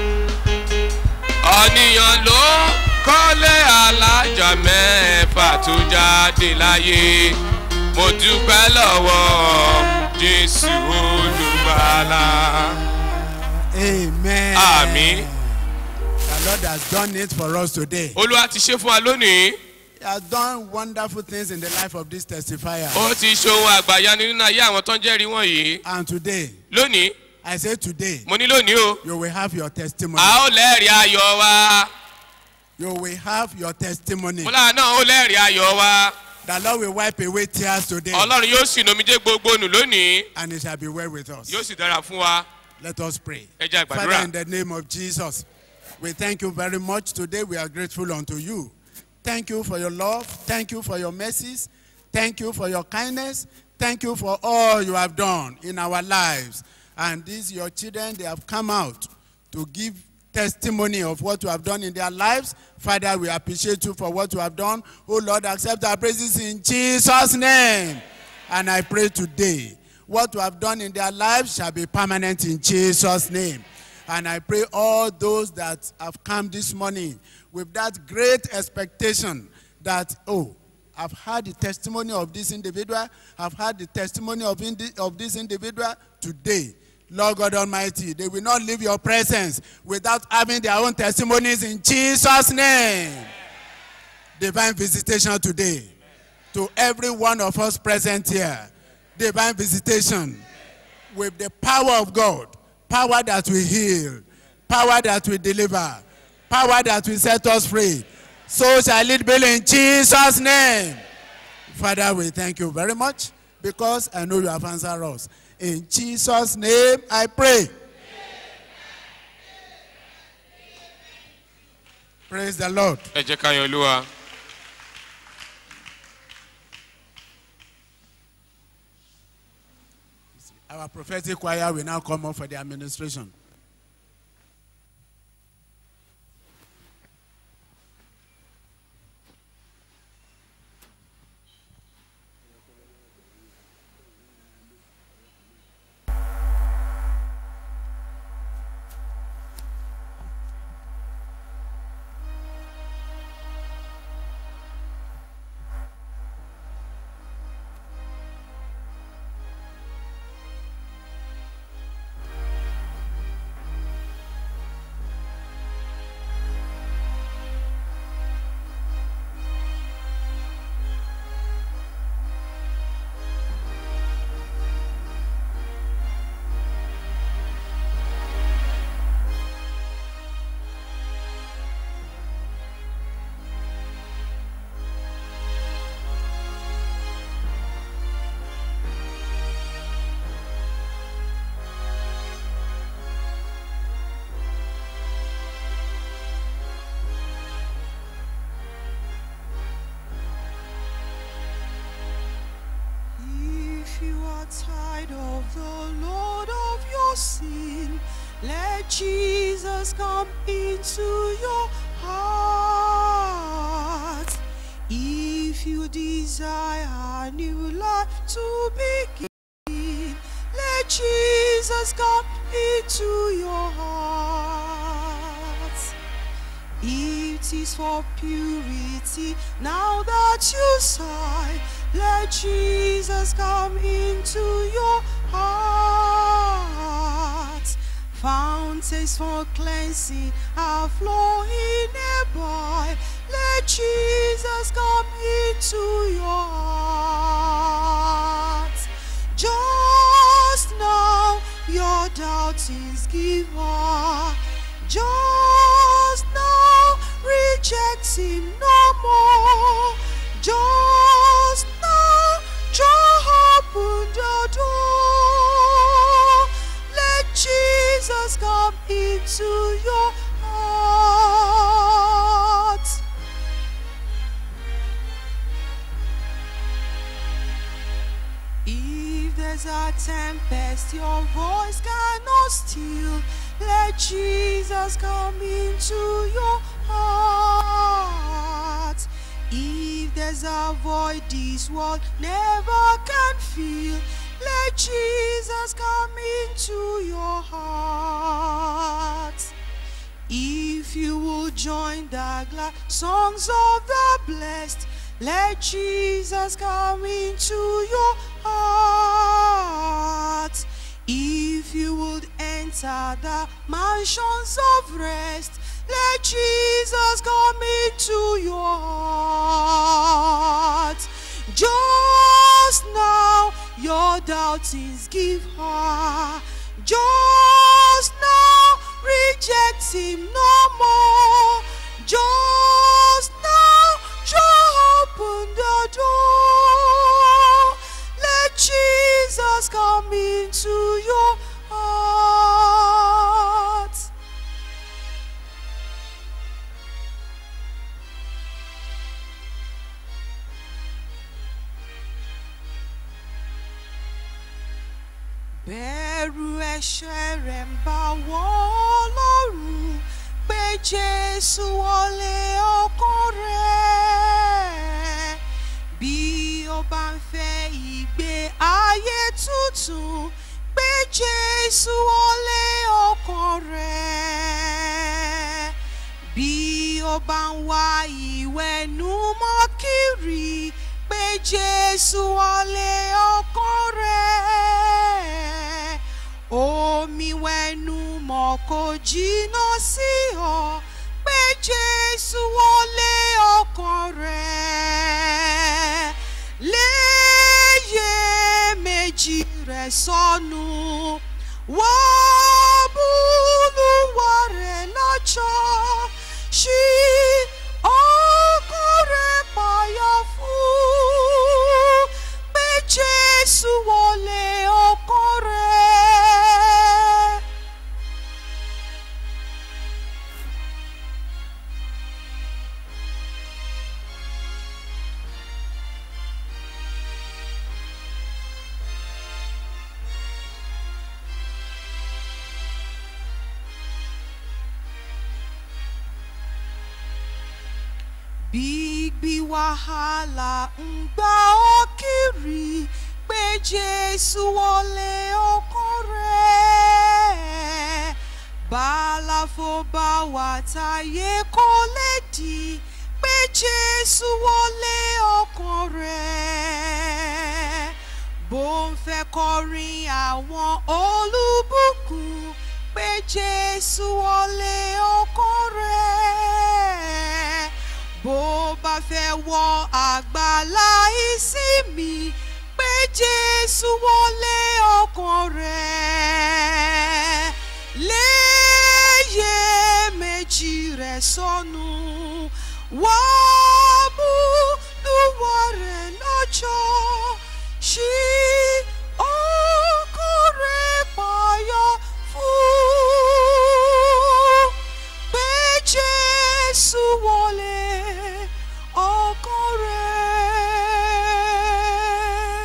Ọ̀nìyàn ló kọ́lé alájà mẹ́fà tó jáde láyé. Mo dúpẹ́ lọ́wọ́ Jésù olùgbàlà. Amen. Àmín. The Lord has done it for us today. Olúwa ti ṣe fún wa lónìí. He has done wonderful things in the life of this testifier. Ó ti ṣohun àgbàyanu nínú ayé àwọn tó ń jẹ́rìí wọ̀nyí. And today, Lónìí, I say today, mo ní lónìí o. you will have your testimony. A ó lẹ́rìí ayọ̀ wa. You will have your testimony. Mo lára náà ó lẹ́rìí ayọ̀ wa. The Lord will wipe away tears today. Ọlọ́run yóò sì nomijé gbogbo nù lónìí. And it shall be well with us. Yóò sì dára fún wa. Let us pray. Ẹ jẹ́ Father, àgbàdúrà. in the name of Jesus, we thank you very much. Today we are grateful unto you. Thank you for your love. Thank you for your mercies. Thank you for your kindness. Thank you for all you have done in our lives. And these your children, they have come out to give testimony of what you have done in their lives. Father, we appreciate you for what you have done. Oh Lord, accept our praises in Jesus' name. And I pray today, what you have done in their lives shall be permanent in Jesus' name. And I pray all those that have come this morning with that great expectation that, oh, I've heard the testimony of this individual, I've heard the testimony of, indi- of this individual today. Lord God Almighty, they will not leave your presence without having their own testimonies in Jesus' name. Divine visitation today to every one of us present here. Divine visitation with the power of God, power that will heal, power that will deliver, power that will set us free. So shall it be in Jesus' name. Father, we thank you very much because I know you have answered us. In Jesus' name I pray. Praise the Lord. Ẹ jẹ́ ká yan Olúwa. Our prophetic choir will now come up for the administration. into your heart. If you desire a new life to begin, let Jesus come into your heart. It is for purity now that you sigh. Let Jesus come into your heart. Fountains for cleansing are flowing nearby. Let Jesus come into your heart. Just now, your doubtings give up. Just now, reject him no more. Just now, just open the door. Let Jesus come into your heart. If there's a tempest your voice cannot still, let Jesus come into your heart. If there's a void this world never can fill, let Jesus come into your heart. If you will join the glad songs of the blessed, let Jesus come into your heart. If you would enter the mansions of rest, let Jesus come into your heart. Just now, your doubtings give her. Just now, reject him no more. Just now, just open the door. Let Jesus come into your heart. bẹ̀rù ẹ̀ṣẹ̀ rẹ̀ ń bá wọ́n lọ́rùn pé jésù wọlé ọkàn rẹ̀ bí ó bá ń fẹ́ ìgbé ayé tuntun pé jésù wọlé ọkàn rẹ̀ bí ó bá ń wá ìwẹ̀nùmọ́ kiri pé jésù wọlé ọkàn rẹ̀ omi wẹ̀nùmọ́ kò jìnnà sí ọ pé jésù wọlé ọkàn rẹ̀ léyè méjì rẹ̀ sọnù wọ́n búlúwa rẹ̀ lọ́jọ́ ṣí ọkàn rẹ̀ payá fún pé jésù wọlé ọkàn rẹ̀. Bíbí wàhálà ń gbà ọ́ kiri pé Jésù wọlé ọkàn rẹ̀. Bálàfo bá wà táyé kò lè dì pé Jésù wọlé ọkàn rẹ̀. Bó ń fẹ́ kọrin àwọn olùbùkún pé Jésù wọlé ọkàn rẹ̀ bó bá fẹ́ wọ àgbàlá ìsinmi pé jésù wọlé ọkàn rẹ̀ léyè méjì rẹ̀ sọnù wá mú lúwa rẹ̀ lọ́jọ́ ṣí ọkàn rẹ̀ payọ́ fún pé jésù wọlé ọkàn rẹ̀.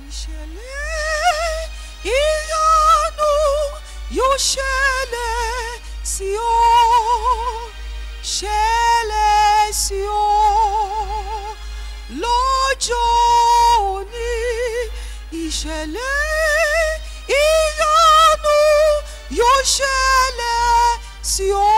ìṣẹ̀lẹ̀ ìyanu yóò ṣẹlẹ̀ sí ọ ṣẹlẹ̀ sí ọ lọ́jọ́ òní ìṣẹ̀lẹ̀ ìyanu yóò ṣẹlẹ̀ sí ọ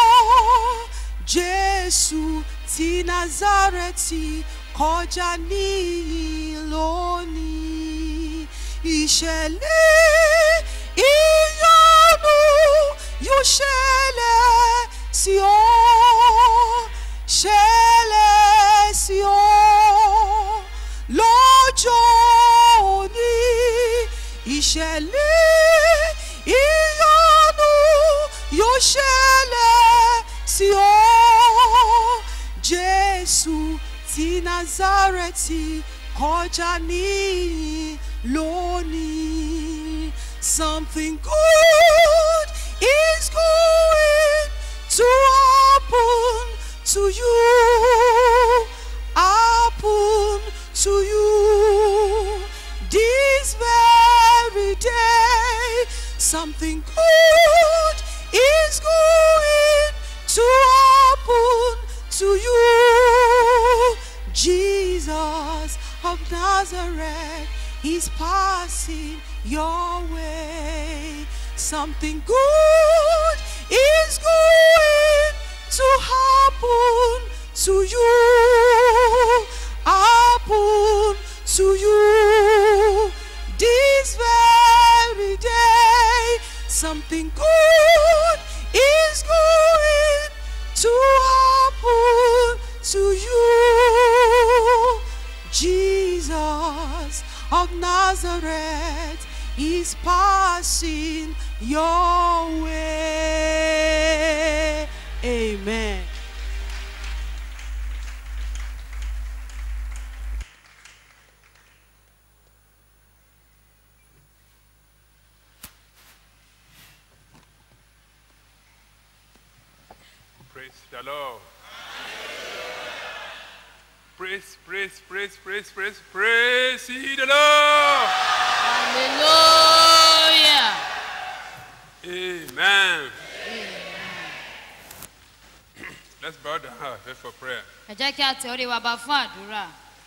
jésù ti nazareti kọjá níyìn lónìí ìṣẹ̀lẹ̀ ìyanu yóò ṣẹlẹ̀ sí ọ ṣẹlẹ̀ sí ọ lọ́jọ́ òní ìṣẹ̀lẹ̀ ìyanu yóò ṣẹlẹ̀ sí ọ jésù ti nazareti kọjá níyìn lónìí something good is going to happen to you happen to you this very day something good is going to happen to you jesus of nazareth is passing your way something good is going to happen to you happen to you this very day something good is going to happen to you jesus of nazareth is passing your way amen Praise the Lord. Praise, praise, praise, praise, praise, praise ye the Lord. Hallelujah. Amen. Let's bow down our head for prayer. ẹ jẹ́ kí a tẹ orí wa bá fún àdúrà.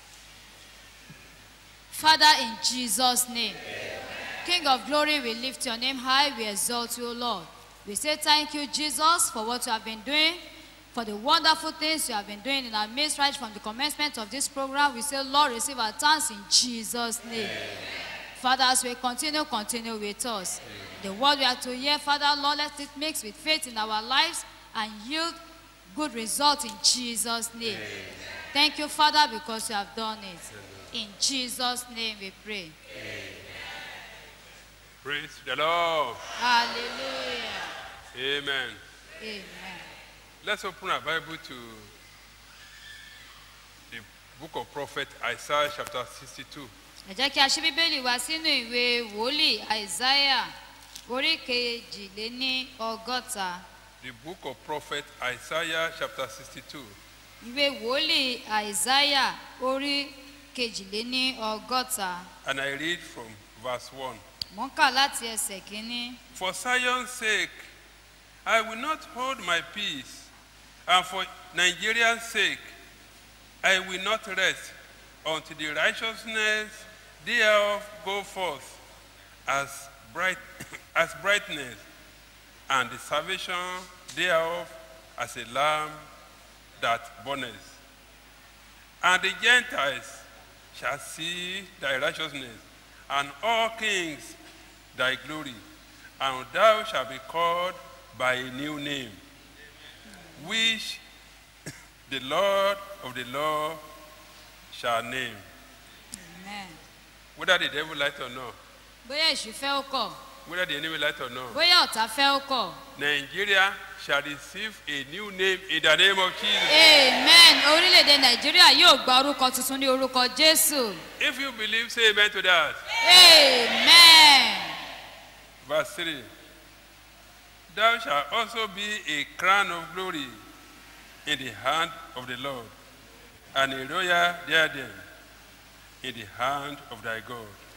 Father, in Jesus' name, King of glory, we lift your name high, we exalt you, Lord. We say thank you, Jesus, for what you have been doing, for the wonderful things you have been doing in our midst right from the commencement of this program. We say, Lord, receive our thanks in Jesus' name. Father, as we continue, continue with us. The word we are to hear, Father, Lord, let it mix with faith in our lives and yield good results in Jesus' name. Thank you, Father, because you have done it. In Jesus' name we pray. Praise the Lord. Hallelujah. Amen. Amen. Let's open our Bible to the book of prophet Isaiah chapter 62. ẹ jẹ́ kí a ṣí bíbélì wá sínú ìwé wòlíì àìsáyà orí kejìléní ọgọ́ta The book of prophet Isaiah chapter 62. ìwé wòlíì àìsáyà orí kejìléní ọgọ́ta And I read from verse 1. mò ń kà láti ẹsẹ̀ kínní. For Zion's sake, I will not hold my peace, and for Nigeria's sake, I will not rest until the righteousness thereof go forth as bright as brightness, and the salvation thereof as a lamb that burneth. And the Gentiles shall see thy righteousness, and all kings thy glory, and thou shalt be called by a new name, which the Lord of the law shall name. Amen. Whether the devil like or not, bóyá èṣù fẹ́ ó kọ̀ whether the enemy like or not, bóyá ọ̀tá fẹ́ ó kọ̀. Nigeria shall receive a new name in the name of Jesus. amen orílẹ̀-èdè nàìjíríà yóò gba orúkọ tuntun ní orúkọ jésù. If you believe, say amen to that. amen. Verse 3 Thou shalt also be a crown of glory in the hand of the Lord, and a royal diadem in the hand of thy God.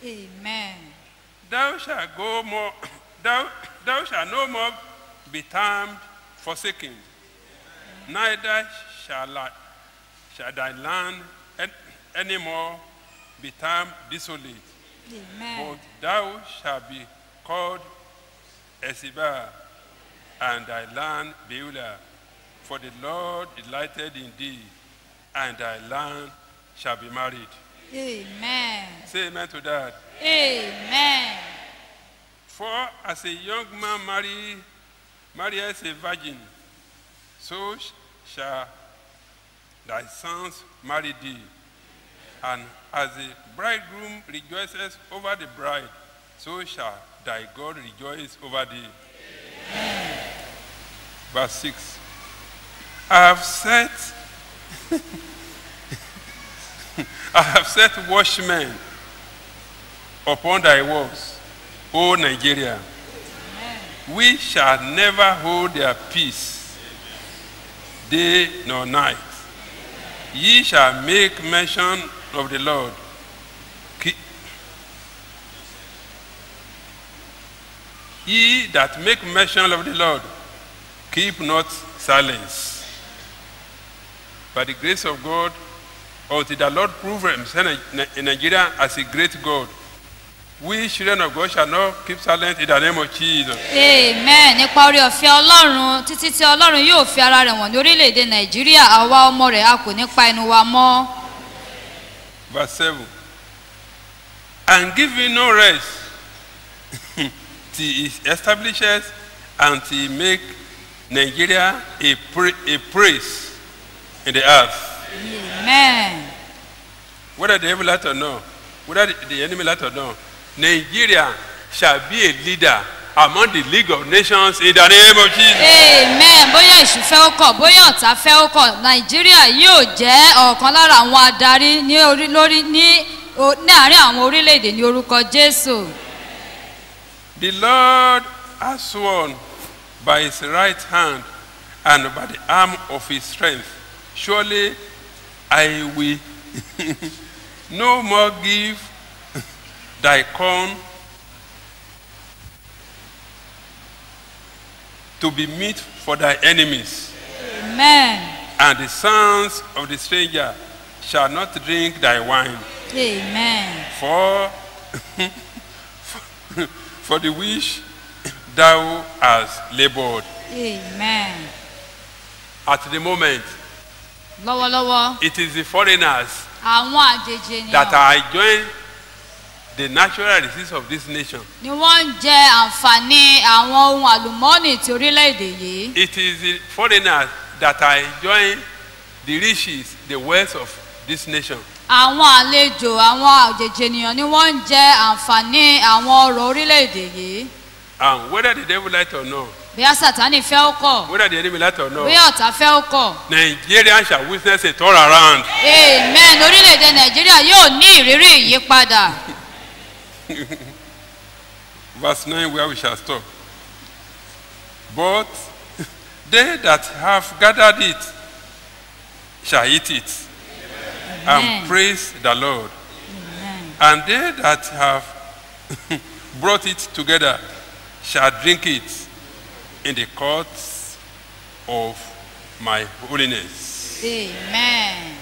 Amen. Thou shalt go more, thou, thou shalt no more be termed forsaken, neither shall, I, shall thy land an- any more be termed desolate. Amen. But thou shalt be called Esibah, and thy land Beulah. For the Lord delighted in thee, and thy land shall be married. Amen. Say amen to that. Amen. For as a young man marry, marries a virgin, so sh- shall thy sons marry thee. And as the bridegroom rejoices over the bride, so shall thy God rejoice over thee. Verse 6. I have set I have set watchmen upon thy walls, O Nigeria. We shall never hold their peace, day nor night. Ye shall make mention of the Lord. Ki- Ye that make mention of the Lord, keep not silence. By the grace of God, until the Lord prove himself in Nigeria as a great God, we children of God shall not keep silent in the name of Jesus. amen nípa orí ọ̀fẹ́ ọlọ́run títí tí ọlọ́run yóò fi ara rẹ̀ wọ̀n ní orílẹ̀-èdè nàìjíríà àwa ọmọ rẹ̀ a kò ní pa ẹnu wa mọ́. Verse 7. And give him no rest till he establishes and till he make Nigeria a, pra- a praise in the earth. amen Whether the devil like or not, whether the, the enemy like or not, Nigeria shall be a leader among the League of Nations in the name of Jesus. amen bóyá èṣù fẹ́ ó kọ̀ bóyá ọ̀tá fẹ́ ó kọ̀ nàìjíríà yóò jẹ́ ọ̀kan lára àwọn adarí ní orí lórí ní o- ní àárín àwọn orílẹ̀-èdè ní orúkọ jésù. The Lord has sworn by his right hand and by the arm of his strength. Surely I will no more give thy corn to be meat for thy enemies, amen and the sons of the stranger shall not drink thy wine. amen For, for the which thou hast labored. amen At the moment, lọ́wọ́lọ́wọ́ it is the foreigners àwọn àjèjì that ènìyàn are enjoying the natural resources of this nation. ni wọ́n ń jẹ àǹfààní àwọn ohun àlùmọ́ọ́nì ti orílẹ̀-èdè yìí. It is the foreigners that are enjoying the riches, the wealth of this nation. àwọn àlejò àwọn àjèjì ènìyàn ni wọ́n ń jẹ àǹfààní àwọn ọrọ̀ orílẹ̀-èdè yìí. And whether the devil like or not, bóyá sátani fẹ́ ó kọ̀ whether the enemy like or bóyá not, ọ̀tá fẹ́ ó kọ̀. Nigeria shall witness a turnaround. amen orílẹ̀-èdè nàìjíríà yóò ní ìrírí ìyípadà. Verse 9, where we shall stop. But they that have gathered it shall eat it Amen. and praise the Lord. And they that have brought it together shall drink it in the courts of my holiness. amen.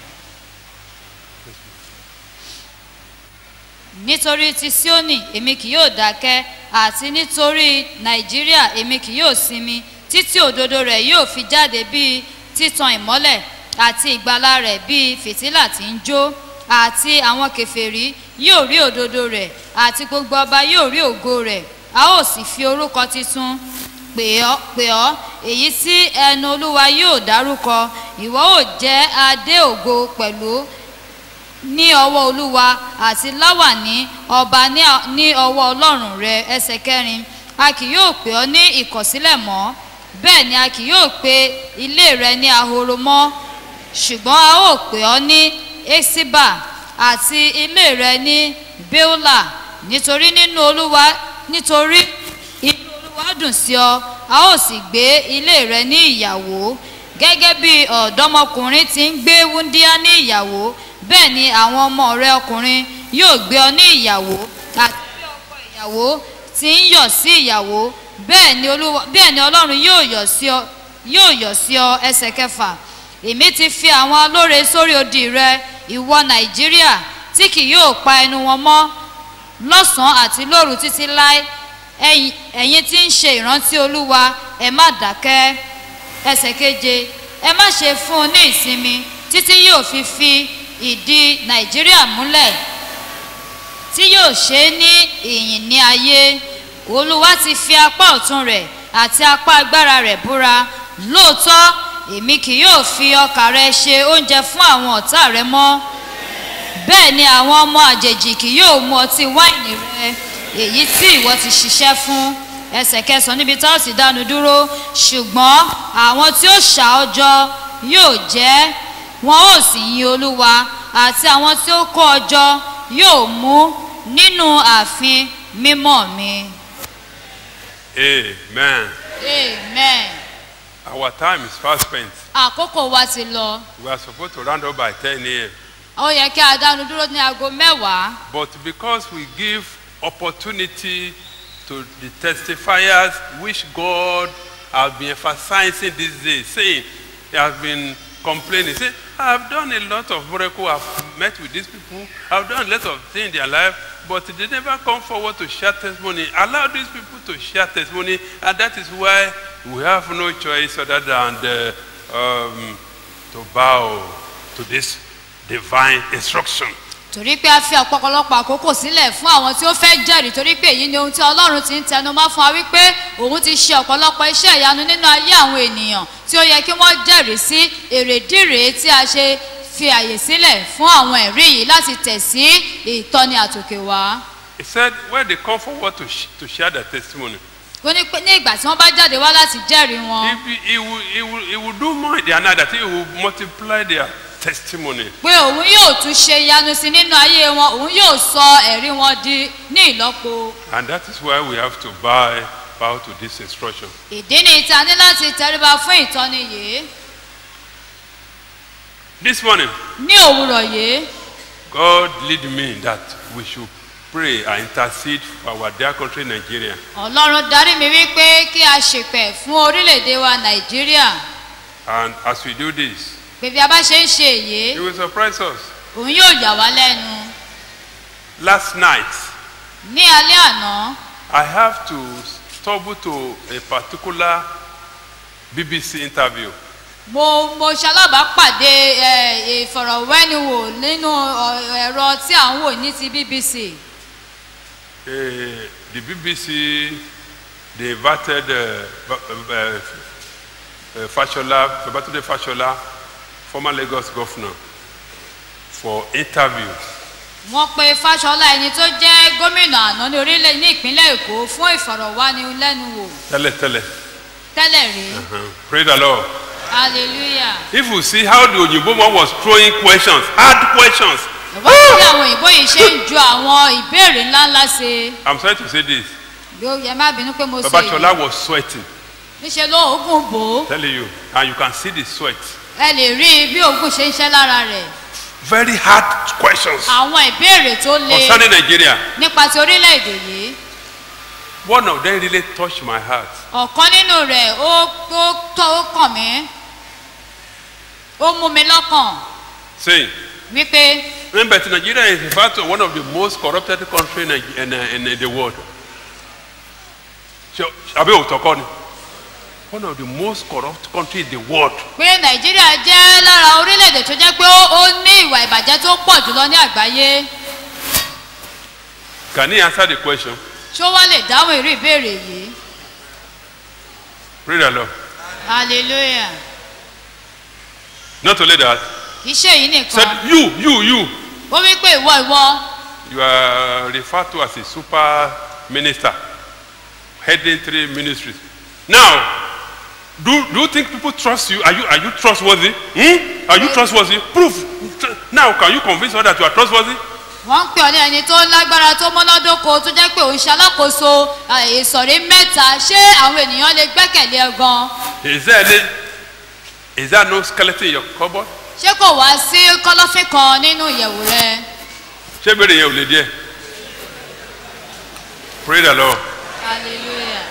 nítorí ti sioni èmi kì yóò dákẹ́ àti nítorí nàìjíríà èmi kì yóò sinmi títí òdodo rẹ̀ yóò fi jáde bíi títan ìmọ́lẹ̀ àti ìgbàlà rẹ̀ bíi fìtílà tí ń jó àti àwọn kẹfẹ́rí yóò rí òdodo rẹ̀ àti gbogbo ọba yóò rí ògo rẹ̀ a ó sì fi orúkọ titun pè ọ́ pè ọ́ èyí tí ẹnu olúwa yóò dárúkọ ìwọ ò jẹ́ adé ògo pẹ̀lú ní ọwọ́ olúwa àti láwàní ọba ní à- ní ọwọ́ ọlọ́run rẹ ẹsẹ̀ kẹrin a kì yóò pè ọ́ ní ìkọ̀sílẹ̀ mọ́ bẹ́ẹ̀ ni a kì yóò pe ilé rẹ ní ahoro mọ́ ṣùgbọ́n a ó pè ọ́ ní esiba àti ilé rẹ ní beola nítorí nínú olúwa nítorí inú olúwa dùn sí ọ a ó sì gbé ilé rẹ ní ìyàwó gẹ́gẹ́ bí ọ̀dọ́mọkùnrin ti ń gbé wúndíá ní ìyàwó bẹ́ẹ̀ ni àwọn ọmọ rẹ ọkùnrin yóò gbé ọ ní ìyàwó àti bí ọkọ ìyàwó ti ń yọ̀ sí ìyàwó bẹ́ẹ̀ ni olúwa bẹ́ẹ̀ ni ọlọ́run yóò yọ̀ sí ọ yóò yọ̀ sí ọ ẹsẹ̀ kẹfà èmi ti fi àwọn alóore sórí odi rẹ ìwọ nàìjíríà tí kì yóò pa ẹnu wọn mọ́ lọ́sàn-án àti lóru títí láé ẹ̀yin ẹ̀yin tí ń ṣe ìrántí olúwa ẹ má dákẹ́ ẹsẹ̀ keje ẹ má ṣe fún un ní ìsinmi títí yóò fi fi ìdí nàìjíríà múlẹ̀ tí yóò ṣe é ní ìyìn ní ayé olúwa ti fi apá ọ̀tún rẹ̀ àti apá agbára rẹ̀ búra lóòótọ́ èmi kì yóò fi ọkà rẹ ṣe oúnjẹ fún àwọn ọ̀tá rẹ mọ́ bẹ́ẹ̀ ni àwọn ọmọ àjèjì kì yóò mu ọtí wáìnì rẹ èyí tí ìwọ ti ṣiṣẹ́ fún ẹsẹ̀ kẹsàn-án níbi tá a sì dánu dúró ṣùgbọ́n àwọn tí ó ṣà ọ́ jọ yóò jẹ́ wọn ó sì yin olúwa àti àwọn tí ó kó ọ jọ yóò mú nínú ààfin mímọ́ mi. Amen. amen. Our time is fast spent. àkókò wa ti lọ We are supposed to round up by 10 a.m. ó yẹ kí a dánu dúró ní aago mẹ́wàá But because we give opportunity to the testifiers which God has been emphasizing these days, saying he has been complaining, say, I've done a lot of miracle, I've met with these people, I've done a lot of things in their life, but they never come forward to share testimony. Allow these people to share testimony, and that is why we have no choice other than uh, um, to bow to this divine instruction. torí pé a fi ọ̀pọ̀lọpọ̀ àkókò sílẹ̀ fún àwọn tí ó fẹ́ jẹ́rìí torí pé èyí ni ohun tí ọlọ́run ti ń tẹnu mọ́ fún wa wípé òun ti ṣe ọ̀pọ̀lọpọ̀ iṣẹ́ ìyanu nínú ayé àwọn ènìyàn tí ó yẹ kí wọ́n jẹ́rìí sí èrèdíre tí a ṣe fi àyè sílẹ̀ fún àwọn ẹ̀rí yìí láti tẹ̀ sí ìtọ́ni àtòkè wá. He said, when they come forward to, sh- to share their testimony, ó ní pé ní ìgbà tí wọ́n bá jáde wá láti jẹ́rìí wọn he, he, will, he, will, he will do more in their night, that he will multiply their testimony. pé òun yóò tún ṣe ìyanu sí nínú ayé wọn òun yóò sọ ẹ̀rí wọn di ní ìlọ́po. And that is why we have to bow, bow to this instruction. ìdí ni ìta ní láti tẹríba fún ìtọ́ni yìí This morning, ní òwúrọ̀ yìí. God lead me that we should pray and intercede for our dear country, Nigeria. ọlọ́run darí mi wípé kí a ṣèpẹ̀ fún orílẹ̀-èdè wa nàìjíríà And as we do this, pé bí a bá ṣe ń ṣe èyí He will surprise us. òun yóò yà wá lẹ́nu Last night, ní alẹ́ àná I have to stumble to a particular BBC interview. mo mo ṣalábàápàdé ẹ, ìfọ̀rọ̀wẹ́niwò nínú ọ, ẹ̀rọ tí à ń wò ní ti bbc Uh, the BBC, they invited uh, uh, uh, uh, Fashola, Babatunde Fashola, former Lagos governor, for interview. wọ́n pe fáṣọlá ẹni tó jẹ́ gómìnà àná ní orílẹ̀ ní ìpínlẹ̀ èkó fún ìfọ̀rọ̀wánilẹ́nuwò Tell it, tell it. tẹ́lẹ̀ rí Uh-huh. Praise the Lord. hallelujah. If you see how the Oyinbo man was throwing questions, hard questions, ìwọ́n ti bí àwọn òyìnbó yìí ṣe ń ju àwọn ìbéèrè ńláńlá ṣe I'm sorry to say this. bí ó yẹ má bínú pé mo sọ Babashola èyí was sweating, níṣẹ́ ló oògùn bò ó telling you, and you can see the sweat. ẹ lè rí bí oògùn ṣe ń ṣẹ́ lára rẹ̀ Very hard questions àwọn ìbéèrè tó le concerning Nigeria. nípa ti orílẹ̀-èdè yìí One of them really touched my heart. ọ̀kan nínú rẹ̀ ó ó tọ́ ó kàn mí ó mú mi lọ́kàn Saying, wípé remember, that Nigeria is in fact one of the most corrupted countries in, in, in, in the world. So, Abi Otokoni, one of the most corrupt countries in the world. pé nàìjíríà jẹ́ lára orílẹ̀-èdè tó jẹ́ pé ó ó ní ìwà ìbàjẹ́ tó pọ̀ jùlọ ní àgbáyé Can he answer the question? ṣó wá lè dáhùn irú ìbéèrè yìí Praise the Lord. hallelujah Not only that, kì í ṣe èyí nìkan said, You, you, you, ó wí pé ìwọ ìwọ you are referred to as a super minister, heading three ministries. Now, do, do you think people trust you? Are you, are you trustworthy? Hmm? Are you trustworthy? Proof. Now, can you convince others that you are trustworthy? wọ́n ń pè ọ́ ní ẹni tó lágbára tó mọ́nádóko tó jẹ́ pé òun ṣe alákòóso eh, ìsọ̀rí mẹ́ta ṣé àwọn ènìyàn lè gbẹ́kẹ̀lé ẹ gan Is there any, is there no skeleton in your cupboard? ṣé kò wá sí kọ́lọ́fín kan nínú ìyẹ̀wò rẹ ṣé ìbéèrè yẹn ò lè díẹ̀ Praise the Lord. hallelujah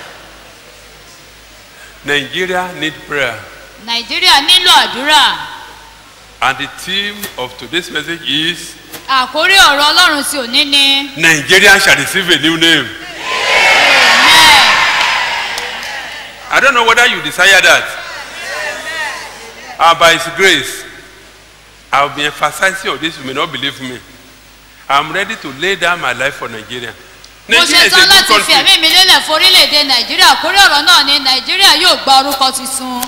Nigeria need prayer. nàìjíríà nílò àdúrà And the theme of today's message is àkórí ọ̀rọ̀ ọlọ́run tí òní ni Nigeria shall receive a new name. I don't know whether you desire that. And by His grace, I'll be emphasizing on this. You may not believe me. I'm ready to lay down my life for Nigeria. mo Nigeria ṣe is a tán good láti fi country. ẹ̀mí mi lélẹ̀ fún orílẹ̀-èdè nàìjíríà àkórí ọ̀rọ̀ náà ni nàìjíríà yóò gba orúkọ tuntun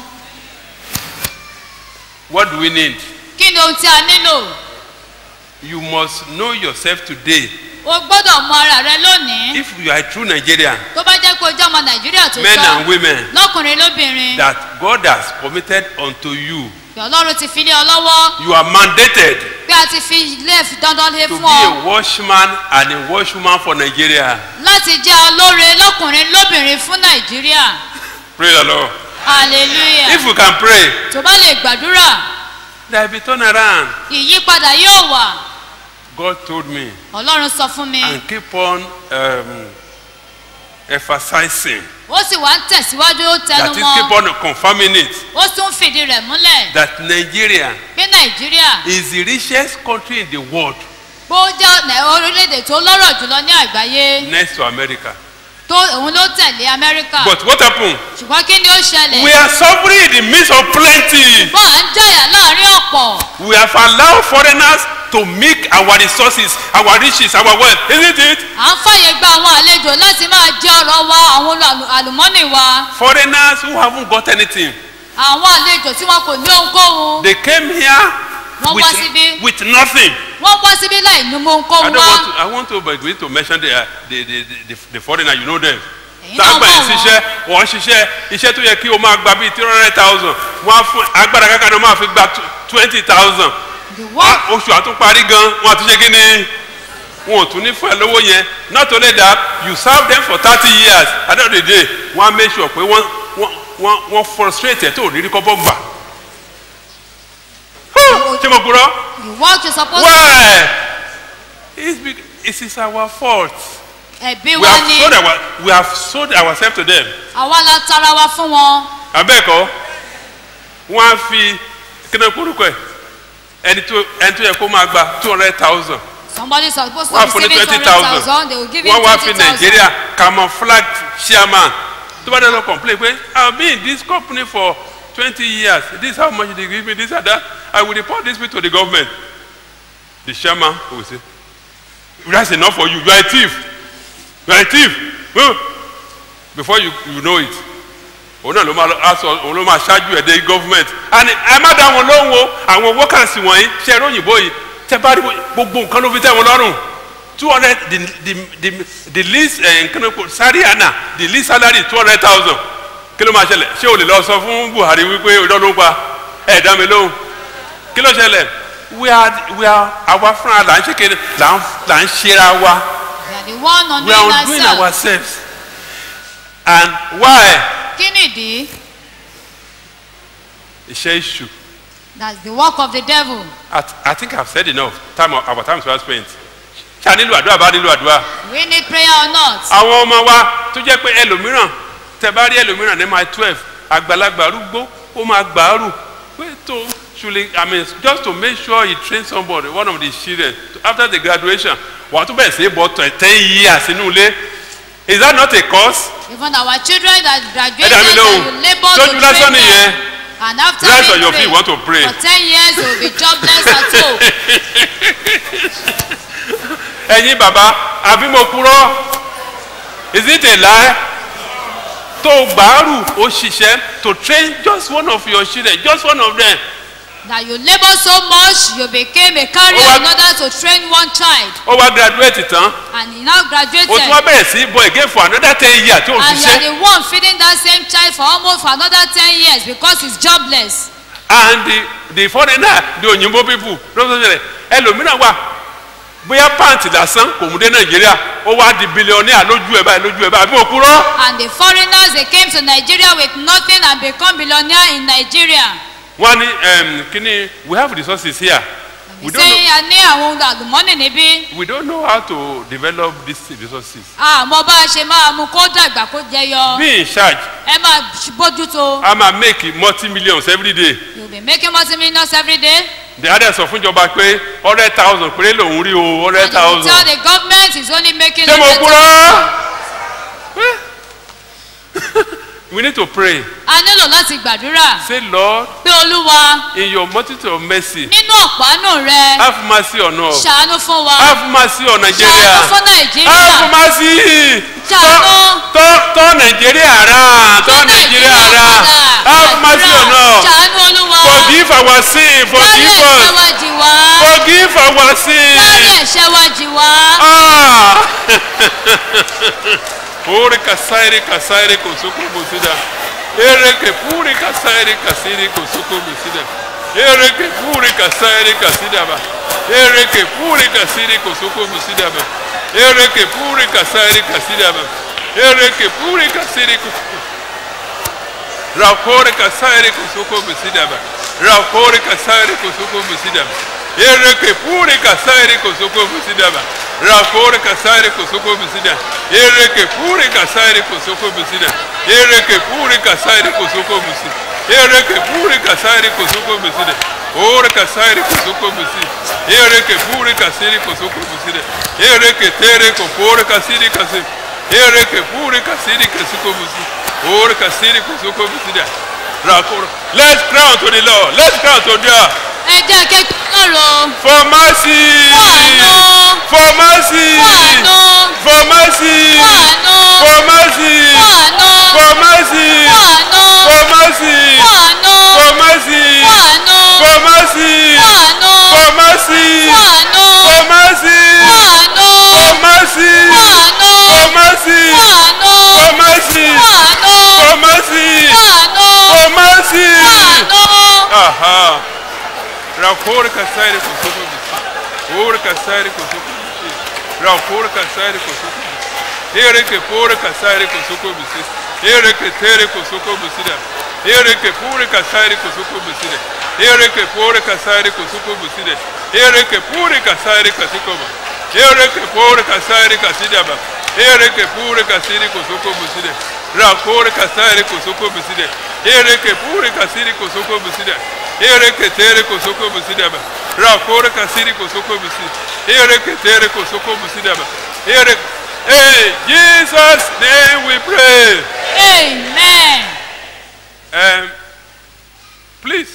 What do we need? kí ni ohun tí a nílò You must know yourself today. o gbọ́dọ̀ mọ ara rẹ lónìí If you are a true Nigerian, tó bá jẹ́ pé o jẹ́ ọmọ nàìjíríà tó men tọ́ and women, lọ́kùnrin lóbìnrin that God has committed unto you, kí ọlọ́run ti fi lé ọ lọ́wọ́ you are mandated pé a ti fi ilé dandan lé to fún be ọ a watchman and a watchwoman for Nigeria. láti jẹ́ olóore lọ́kùnrin lóbìnrin fún nàìjíríà Praise the Lord. hallelujah If you can pray, tó bá lè gbàdúrà there will be turnaround. ìyípadà yóò wà God told me ọlọ́run sọ fún mi and keep on um, emphasizing ó sì wá ń tẹ̀síwájú ó that tẹnu is keep mọ́ on confirming it ó tún fìdí rẹ̀ múlẹ̀ that Nigeria pé nàìjíríà is the richest country in the world bó jẹ́ nà- orílẹ̀-èdè tó lọ́rọ̀ jùlọ ní àgbáyé next to America. tó òun ló tẹ̀lé amẹ́ríkà But what happened? ṣùgbọ́n kí ni ó ṣẹlẹ̀ We are suffering in the midst of plenty. bọ́n à ń jẹ̀yà láàrin ọ̀pọ̀ We have allowed foreigners to make our resources, our riches, our wealth, isn't it? à ń fàyè gba àwọn àlejò láti máa jẹ ọ̀rọ̀ wa àwọn olú- àlùmọ́nì wa Foreigners who haven't got anything. àwọn àlejò tí wọn kò ní ohunkóhun They came here wọ́n wá síbí with, with nothing. wọ́n wá síbí láì ní I ohunkóhun don't wá want to, I want to begin to mention the, uh, the, the, the, the foreigner, you know them. Ẹ̀yin náà Tágbà mọ̀ yìí ṣiṣẹ́, wọ́n ṣiṣẹ́, iṣẹ́ tó yẹ kí o máa gba bíi three hundred thousand, wọ́n á fún agbára kankan náà máa fi gba twenty thousand. Oṣù àtúnparí gan, wọ́n àtúnṣe kí ni? Wọn ò tún ní fún ẹ lówó yẹn. Not only that, you serve them for thirty years, at the end of the day, wọ́n á make sure pé wọ́n wọ́n wọ́n wọ́n frustrate ẹ̀ tó ò ní rí kọ́bọ̀ gbà. Ṣé mo gbúrọ́? the work you suppose Why? It's, be, it is our fault. ẹ̀bí We wa have, ni sold our, we have sold ourselves to them. àwa la tara wa fún wọn Abẹ́ẹ̀kọ́, wọ́n á fi kíni kúrúkọ ẹ̀ ẹni tó ẹni tó yẹ kó máa gba two hundred thousand. somebody suppose to Wọ́n á fún ní receive twenty twenty thousand thousand. they will give you Wọ́n wá twenty fi thousand Nàìjíríà camouflage chairman. Tó bá dẹ́nu complain pé I have been in this company for twenty years. This is how much they give me, this and that. I will report this to the government. The chairman will say, that's enough for you. You are a thief. You are a thief. Well, Before you, you know it. òun náà ló máa aṣọ òun ló máa ṣáájú ẹ̀ dé government and ẹ má dá wọn lóhùn o àwọn workers wọ̀nyí ṣe ẹ̀rọ òyìnbó yìí tẹ bá rí gbogbo nǹkan ló fi tẹ̀ wọn lọ́rùn two hundred the the the the least ẹ̀ nǹkan kò sariana the least salary two hundred thousand kí ló máa ṣẹlẹ̀ ṣé o lè lọ sọ fún buhari wípé ọjọ́ ló ń pa ẹ̀ dá mi lóhùn kí ló ṣẹlẹ̀ we are we are àwa fúnra là ń ṣe kéde là ń là ń ṣera wa they are the one on we are doing doing ourselves ourselves and why kí nìdí iṣẹ́ ìṣù. that's the work of the devil I, I think I've said enough. Time of, our time is well spent. Ṣá nílò àdúrà bá nílò àdúrà. we need prayer or not Àwọn ọmọ wa tó jẹ́ pé ẹlòmíràn tẹ bá rí ẹlòmíràn ní my twelve àgbàlagbà arúgbó ó máa gbàárù pé tó ṣùlẹ̀ I mean just to make sure he train somebody one of the children after the graduation wà á tún bẹ̀rẹ̀ sí í bọ̀ tẹ̀ ten years inú ilé. Is that not a cause? even our children that Ẹ graduated dá mi that lóhùn. you labour Tójú to lásán train nìyẹn. them and after Rise we on your pray feet, want to pray. for ten years they will be jobless at home ẹ̀yin bàbá àbí mo kúrọ́ is it a lie tó gbàárù ó ṣiṣẹ́ to train just one of your children just one of them that you labour so much you became a carrier Ó wá- in order to train one child ó wá graduate tán and he now graduated ó tún wá bẹ̀rẹ̀ sí bọ̀ again for another ten years tí ó and you are ṣiṣẹ́ the one feeding that same child for almost for another ten years because he's jobless and the the foreigner the òyìnbó people lọ́sọ̀ ṣẹlẹ̀ ẹlòmíràn wà bóyá pàǹtì lásán kò mú dé nàìjíríà ó wá di billionaire lójú ẹ̀ báyìí lójú ẹ̀ báyìí àbí mo kúrọ́. and the foreigners they came to nigeria with nothing and become billionaire in nigeria wọ́n ní um, kíní we have resources here We don't, ṣé know, a ní àwọn ohun àlùmọ́nì níbí we don't know how to develop these resources. àmọ́ bá a ṣe máa mú kó dàgbà kó jẹyọ Be in charge. ẹ máa bójútó I'm a make multi millions every day. you be making multi millions every day The other sọ fún ìjọba pé hundred thousand péré lòún rí o hundred tell thousand. the government is only making Ṣé mo hundred kúrò? thousand. We need to pray. a nílò láti gbàdúrà Say Lord, pé olúwa in your multitude of mercy, nínú ọ̀pánù rẹ have mercy on us. ṣàánú fún wa Have mercy on ṣàánú Nigeria. fún nàìjíríà Have mercy. ṣàánú Tọ́ tọ́ Nigeria rà. Tọ́ Nigeria rà. Have mercy on us. ṣàánú olúwa Forgive our sin. dárí Forgive ẹ̀ṣẹ̀ us. wa jì wá Forgive our dárí sin. ẹ̀ṣẹ̀ wa jì wá. Ah! Pure kasairi kasairi kusuku musida. Ere ke pure kasairi kasiri kusuku musida. Ere ke pure kasairi kasida ba. Ere ke pure kasiri kusuku musida ba. Ere ke pure kasairi kasida ba. Ere ke pure kasiri kusuku. Rakore kasairi kusuku musida ba. Rakore kasairi kusuku musida ba. Ere ke pure kasairi kusuku musida ba. Rakore kasairi kusuku musida. Ere ke pure kasairi kusuku musida. Ere ke pure kasairi kusuku musida. Ere ke pure kasairi kusuku musida. Ore kasairi kusuku musida. Ere ke pure kasairi kusuku musida. Ere ke tere ko pure kasiri kasiri. Ere ke pure kasiri kusuku musida. Ore kasiri kusuku musida. Rakore. Let's cry unto the Lord. Let's cry unto God. ẹ jẹ́ kékeré lọ́rọ̀ For mercy. For mercy. For mercy. For mercy. For mercy. For mercy. For mercy. For mercy. For mercy. For mercy. For mercy. For mercy. For mercy. For mercy. For mercy. Aha. Rakor kasairi kusuko bisi. Or kasairi kusuko bisi. Rakor kasairi kusuko bisi. Ere ke pore kasairi kusuko bisi. Ere ke tere kusuko bisi da. Ere ke pore kasairi kusuko bisi da. Ere ke pore kasairi kusuko bisi da. Ere ke pore kasairi kusuko ba. Ere ke pore kasairi kasida ba. Ere ke pore kasiri kusuko bisi da. Rakor kasairi kusuko bisi da. Ere ke pore kasiri kusuko bisi da. Ere que tere kosoko musidaba. Rakore kasiri kosoko musi. Ere que tere kosoko musidaba. Ere Hey, Jesus name we pray. amen. Um, please,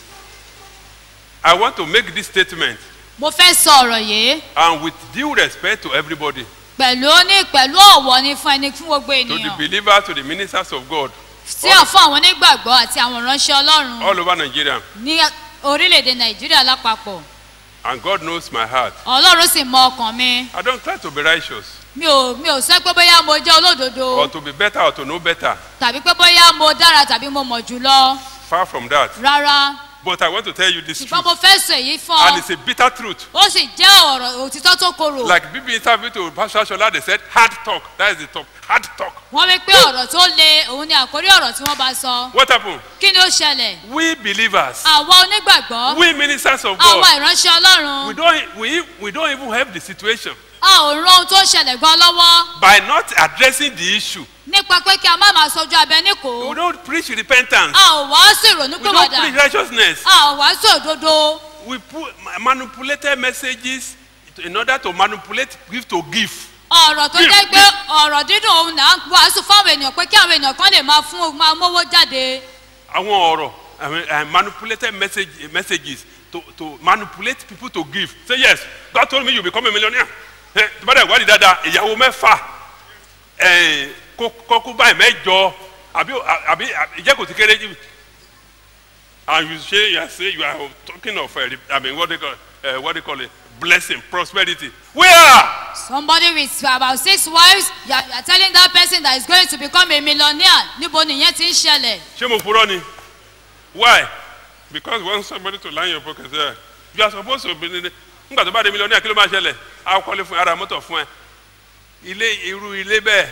I want to make this statement mo fẹ́ sọ ọ̀rọ̀ yìí and with due respect to everybody, pẹ̀lú ní pẹ̀lú ọ̀wọ̀ ni fún ẹni fún gbogbo to the ènìyàn believers, to the ministers of God, sí àfọ àwọn onígbàgbọ́ àti àwọn ìránṣẹ́ ọlọ́run all over Nigeria. ní orílẹ̀-èdè nàìjíríà lápapọ̀ And God knows my heart. ọlọ́run sì mọ ọkàn mi I don't try to be righteous mi ò mi ò sọ pé bóyá mo jẹ́ olódodo or to be better or to know better. tàbí pé bóyá mo dára tàbí mo mọ̀ jùlọ Far from that. rárá But I want to tell you this ṣùgbọ́n truth. mo fẹ́ sọ èyí fún And ọ it's a bitter truth. ó sì jẹ́ ọ̀rọ̀ òtítọ́ tó korò Like BB interview to Pastor Shola, they said hard talk. That is the talk. Hard talk. wọ́n wí pé ọ̀rọ̀ tó le òun ni àkórí ọ̀rọ̀ tí wọ́n bá sọ What happened? kí ni ó ṣẹlẹ̀ We believers, àwa onígbàgbọ́ we ministers of àwa God, ìránṣẹ́ ọlọ́run we don't, we, we don't even have the situation a ò ran ohun tó ṣẹlẹ̀ gan lọ́wọ́ by not addressing the issue. nípa pé kí a má máa sojú abẹ níkò We don't preach repentance. a ò wàásù ìrònú We don't pìwàdà preach righteousness. a ò wàásù òdodo We put manipulated messages in order to manipulate give to give. ọ̀rọ̀ tó jẹ́ pé ọ̀rọ̀ dídùn òun náà ń wàásù fáwọn ènìyàn pé kí àwọn ènìyàn kan lè máa fún máa mówó jáde Àwọn ọ̀rọ̀ I mean, uh, manipulated message, messages to, to manipulate people to give. Say yes, God told me you become a millionaire. Eh, Tó bá dẹ̀ ìwádìí dáadáa, ìyàwó mẹ́fà, eh, kó- kọ́kú báyìí mẹ́jọ, àbí àbí ìjẹ́ kò ti kéré jù. And you say you are say you are talking of uh, I mean what they call uh, what they call it blessing prosperity. Where? somebody with about six wives you are, you are telling that person that is going to become a millionaire níbo nìyẹn ti ń ṣẹlẹ̀ ṣé mo purọ́ ni why because you want somebody to line your pocket there you are supposed to be nígbà tó bá dé mílíọ̀nù kí ló máa ṣẹlẹ̀ á kọ́lé fún ara mọ́tò fún ẹ ilé irú ilé bẹ́ẹ̀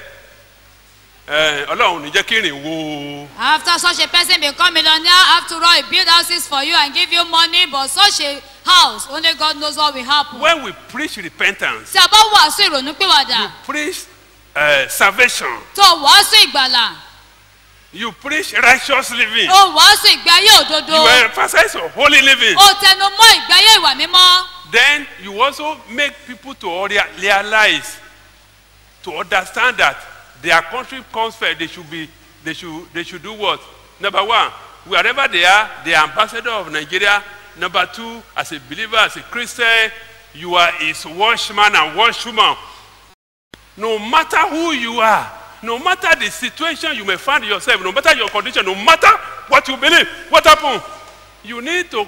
ẹ ọlọ́run ní jẹ́ kí rìn wo after such a person become millionaire after all he build houses for you and give you money but such a house, only God knows what will happen. When we preach repentance, Tí a bá wàásù ìrònúpìwàdà, preach uh, salvation, tó wàásù ìgbàlà, you preach righteous living, ó wàásù ìgbé ayé òdodo, you emphasize on holy living, ó tẹnu mọ́ ìgbé ayé ìwà mímọ́. then you also make people to rea- realize, to understand that their country comes first. They should be, they should, they should do what? Number one, wherever they are, the ambassador of Nigeria. Number two, as a believer, as a Christian, you are his watchman and watchwoman. No matter who you are, no matter the situation you may find yourself, no matter your condition, no matter what you believe, what happened, you need to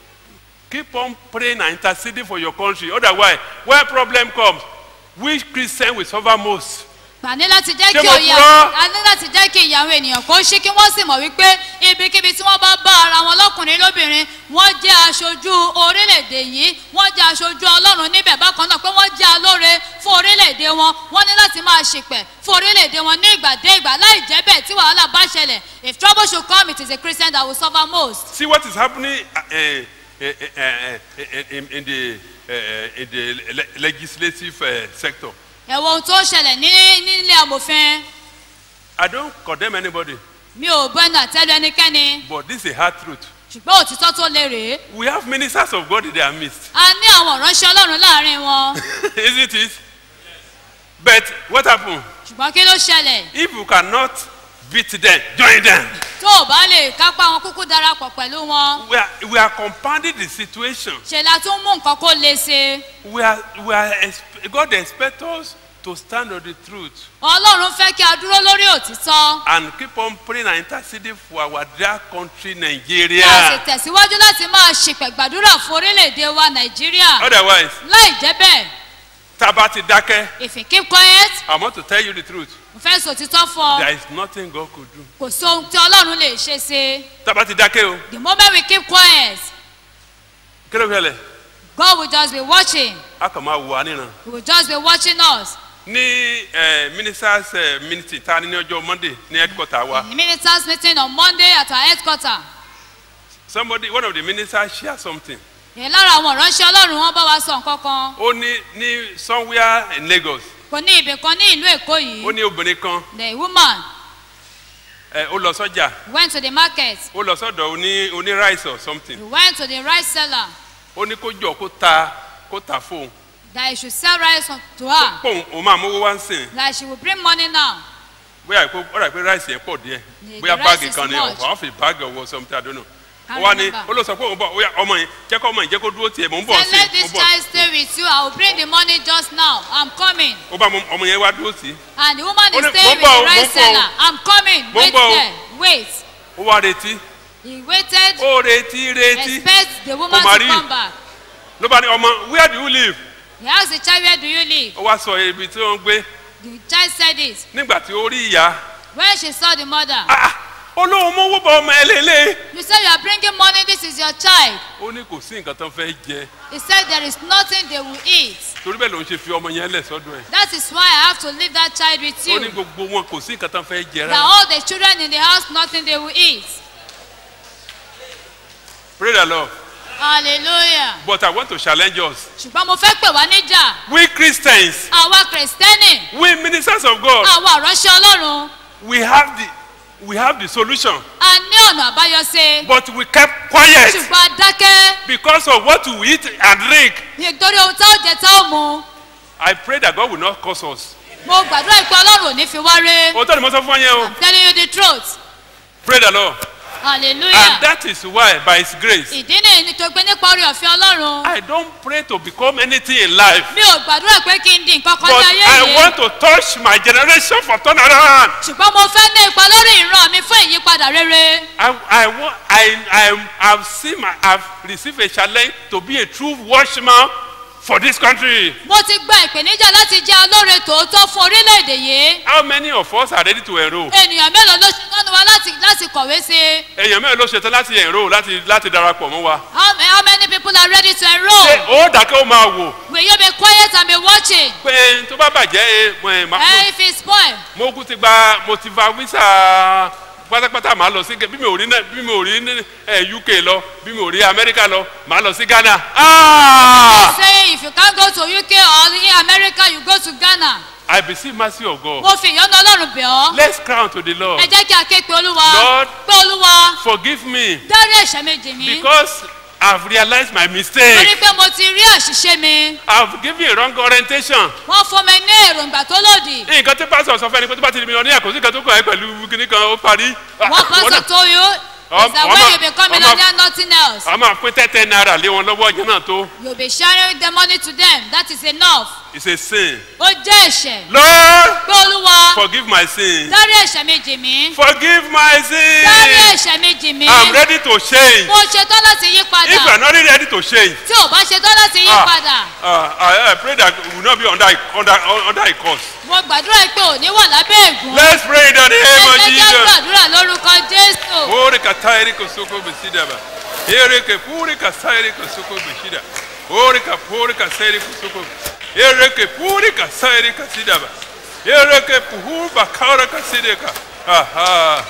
keep on praying and interceding for your country. Otherwise, when problem comes, which Christian will suffer most? Gbà ní láti jẹ́ Ṣé kí mo òye purọ́? a ní láti jẹ́ kí ìyàwó ènìyàn kó ṣí kí wọ́n sì mọ̀ wípé ibikíbi tí wọ́n bá bá ara wọn lọ́kùnrin lóbìnrin wọ́n jẹ́ aṣojú orílẹ̀-èdè yìí wọ́n jẹ́ aṣojú ọlọ́run níbẹ̀ bákan náà pé wọ́n jẹ́ alóore fún orílẹ̀-èdè wọn wọ́n ní láti máa ṣìpẹ̀ fún orílẹ̀-èdè wọn ní ìgbà dé ìgbà láì jẹ́ bẹ́ẹ̀ tí wàhálà bá ṣẹlẹ̀ if trouble should come it is a Christian that will suffer most. See what is happening uh, uh, uh, uh, uh, in, in the, uh, in the le- legislative uh, sector. ẹ̀wọ̀n ohun tó ń ṣẹlẹ̀ ní nílé amòfin I don't condemn anybody, mi ò bẹ́nu àtẹ́lu ẹnikẹ́ni but this is a hard truth. ṣùgbọ́n òtítọ́ tó lè rèé We have ministers of God in their midst, a ní àwọn ìránṣẹ́ ọlọ́run láàrin wọn isn't it? But what happened? ṣùgbọ́n kí ló ṣẹlẹ̀ If you cannot beat them, join them. tó o bá lè kápá wọn kúkú darapọ̀ pẹ̀lú wọn We are, we are compounding the situation. ṣe la tún mú nǹkan kó le ṣe We are, we are exp- God expects us to stand on the truth ọlọ́run fẹ́ kí a dúró lórí òtítọ́ and keep on praying and interceding for our dear country, kí a sì Nigeria. tẹ̀síwájú láti máa ṣìpẹ̀ gbàdúrà fún orílẹ̀-èdè wa nàìjíríà Otherwise, láì jẹ́ bẹ́ẹ̀ Taba ti dákẹ́. if you keep quiet I want to tell you the truth. mo fẹ́ sọ òtítọ́ fún ọ There is nothing God could do. kò sí ohun tí ọlọ́run lè ṣe ṣe Taba ti dákẹ́ o. the moment we keep quiet Kí ló fẹ́lẹ̀? God will just be watching A kàn máa wò wá níran. he will just be watching us Ní eh, ministers eh, meeting ta ni ní ọjọ́ Monday ní headquarter wa. the ministers meeting on Monday at our headquarter Somebody one of the ministers share something. yẹn lára àwọn ìránṣẹ́ ọlọ́run wọn bá wa sọ nǹkan kan Ó ní ní somewhere in Lagos. kò ní ibì kan ní ìlú èkó yìí Ó ní obìnrin kan the woman eh, ó lọ sọ́jà. went to the market Ó lọ sọ́dọ̀ oní oní rice or something. he went to the rice seller Ó ní kó jọ kó ta kó ta fóun. that he should sell rice on- to her Póun òun máa mówó wá ń sìn. that she will bring money now bóyá ìpò ó rà pé ráìsì yẹn pọ̀ díẹ̀ The- bóyá the báàgì rice is kan ni much. ọ̀hún fi báàgì ọwọ́ something I don't know. Can't ó wá ní remember. ó lọ sọ pé òun bọ̀ ó yà ọmọ yẹn jẹ́ kó ọmọ yẹn jẹ́ kó dúró tiẹ̀ mò ń bọ̀ say sí let mò this ń bọ̀ child stay with you i will bring the money just now i'm coming ó bá ọmọ- ọmọ yẹn wá dúró sí and the woman Ó is ní, staying "Mo ń with bọ̀ the o, mo ń rice bọ̀ o." seller i'm coming Mo ń wait bọ̀ o. there wait ó wá retí he waited ó retí retí expect the woman Kò mà to rí. come back ló bá ní ọmọ where do you live he asked the child where do you live ó wá sọ ibi tí wọ́n ń gbé the child said it nígbà tí ó rí ìyá when she saw the mother ó lóun mówó bọ ọmọ ẹ lélẹ̀ you say you are bringing money this is your child ó ní kò sí nǹkan tó ń fẹ́ jẹ he said there is nothing they will eat torí bẹ́ẹ̀ ló ń ṣe fi ọmọ yẹn lẹ̀ sọ́dọ̀ ẹ̀ that is why i have to leave that child with ó ní you gbogbo wọn kò sí nǹkan tó ń fẹ́ jẹ that rárá all the children in the house nothing they will eat pray the lord hallelujah but I want to challenge us ṣùgbọ́n mo fẹ́ pè wá níjà we Christians àwa kìrìsìtẹ́nì we ministers of God àwa àránṣẹ́ ọlọ́run we have the we have the solution a ní ọ̀nà àbáyọ ṣe but we kept quiet ṣùgbọ́n a dákẹ́ because of what we eat and drink nítorí ohun tá ó jẹ tá ó mu I pray that God will not curse us mo gbàdúrà pé ọlọ́run ò ní fi wá ré òótọ́ ni mo sọ fún ọ yẹn o i'm telling you the truth pray the Lord hallelujah and that is why by his grace ìdí nìyí ni tó gbé nípa orí ọ̀fẹ́ ọlọ́run I don't pray to become anything in life mi ò gbàdúrà pé kí n di nǹkan kan but ní ayé I yìí want to touch my generation for turnaround ṣùgbọ́n mo fẹ́ ní ipa lórí ìran mi fún ìyípadà rere I I want I I have seen my I've received a challenge to be a true watchman for this country. mo ti gba ìpèníjà láti jẹ́ alóore tòótọ́ fún orílẹ̀-èdè yìí How many of us are ready to enrol? ènìyàn mélòó ló ṣe tọ́nu wa láti láti kọ̀wé sí i èèyàn mẹ́rin ló ṣetán láti enrol láti láti darapọ̀ mọ́ wa. how, ma- how many people are ready to ṣé enrol ó dàkẹ́ ó máa wò will you be quiet and be watching pé tó bá bàjẹ́ ẹ, mo ẹ, ma- eh, if it's spoil mo kú ti gba mo ti gba visa pátápátá màá lọ sí bí mi ò rí náà bí mi ò rí ní ẹ uk lọ bí mi ò rí amẹ́ríkà lọ màá lọ sí ghana. Ah! Say if you can't go to UK or in America, you go to Ghana. I beseech mercy of God. Mo fi ìyọ́nú Ọlọ́run bẹ̀ ọ́. Let's crown to the Lord. Ẹ jẹ́ kí a ké pe Olúwa. Lord, Pé Olúwa Forgive me dárí ẹ̀ṣẹ̀ méjì mi. because I've realized my mistake. Torí pé mo ti rí àṣìṣe mi. I've given a wrong orientation. Wọ́n fún mi ní èròǹgbà tó lòdì. Nǹkan tí pásítọ̀ sọ fún ẹni pé tó bá ti di mílíọ̀nù ní àkóso kan tó kàn ẹ́ pẹ̀lú kíní kan ó parí. One pastor told you is that when you become millionaire, nothing else. A máa pín tẹ́tẹ́ náírà lé wọn lọ́wọ́ ọjọ́ náà tó. You'll be sharing the money to them. That is enough. It's a sin. Ó jẹ́ ẹ̀ṣẹ̀. Lord, Pé Olúwa forgive my sin. dárí ẹ̀ṣẹ̀ méjì mi. Forgive my sin. Dárí ẹ̀ṣẹ̀ méjì mi. I'm ready to change. Mo ṣetán láti yí If you are padà. not ready to change, Tí ò bá ṣetán láti yí Ah. padà. uh, I, I pray that we will not be under a, under, under a curse. Mo gbàdúrà pé ò ní wà lábẹ́ ègún. Let's pray in the name of Ẹ jẹ́ Jesus. gbàdúrà lórúkọ Jésù. Ore katairi kosoko besida ba. Ere ke puri kasairi kosoko besida. Ore ka puri kasairi kosoko. Ere ke puri kasairi kasida ba. Ere ke puhu bakara kasida ka. Aha.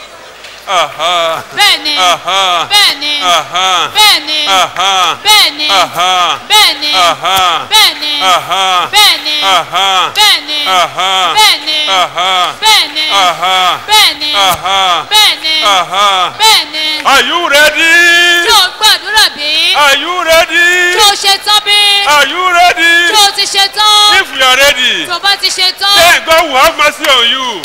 Aha. Bẹ́ẹ̀ni. Aha. Bẹ́ẹ̀ni. Aha. Bẹ́ẹ̀ni. Aha. Bẹ́ẹ̀ni. Aha. Bẹ́ẹ̀ni. Aha. Bẹ́ẹ̀ni. Aha. Bẹ́ẹ̀ni. Aha. Bẹ́ẹ̀ni. Aha. Bẹ́ẹ̀ni. Aha. Bẹ́ẹ̀ni. Aha. Bẹ́ẹ̀ni. Aha. Bẹ́ẹ̀ni. Aha. Bẹ́ẹ̀ni. Are you ready? Ṣé o gbàdúrà bí? Are you ready? Ṣé o ṣe tán bí? Are you ready? Ṣé o ti ṣe tán? If you are ready, Tó o bá ti ṣe tán. then God will have mercy on you.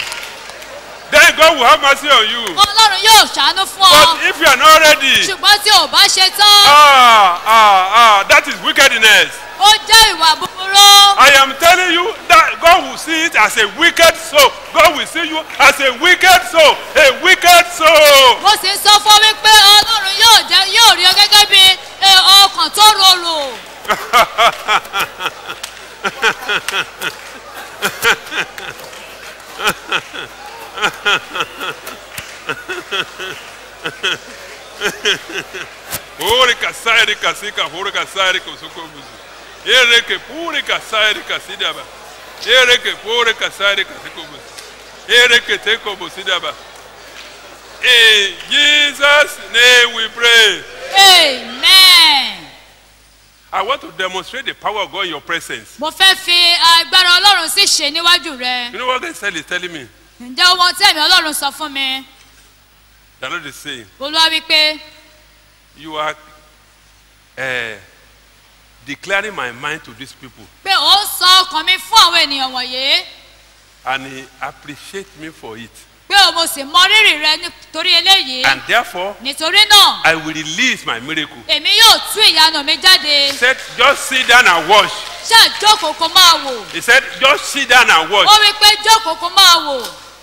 Then God will have mercy on you. Ọlọ́run yóò ṣàánú fún ọ. But if you are not ready, Ṣùgbọ́n tí o bá ṣe tán. ah, ah, ah, that is wickedness. Ó jẹ́ ìwà búburú. I am telling you that God will see it as a wicked soul. God will see you as a wicked soul. A wicked soul. Mo sì ń sọ fún wípé Ọlọ́run yóò jẹ́ yóò rí ọ gẹ́gẹ́ bí ẹ, ọkàn tó rorò. Ore kasairi kasika hore kasairi kosoko buzu. Ere ke pure kasairi kasidaba. Ere ke pure kasairi kasiko buzu. Ere ke teko busidaba. In Jesus' name we pray. Amen. I want to demonstrate the power of God in your presence. Mo fẹ́ fi agbára Ọlọ́run sí ṣe níwájú rẹ. You know what God is telling me? Ǹjẹ́ ohun tí ẹ̀mí Ọlọ́run sọ fún mi? The Lord is saying, Olúwa wípé You are uh, declaring my mind to these people, pé ó ń sọ ọkàn mi fún àwọn ènìyàn wọ̀nyí. and He appreciates me for it. Pé o mo sì mọ rírì rẹ nítorí eléyìí. And therefore, Nítorí náà, I will release my miracle. èmi yóò tú ìyanu mi jáde. He said, Just sit down and watch. Ṣáà jókòó kó máa wò. He said, Just sit down and watch. Ó wí pé jókòó kó máa wò.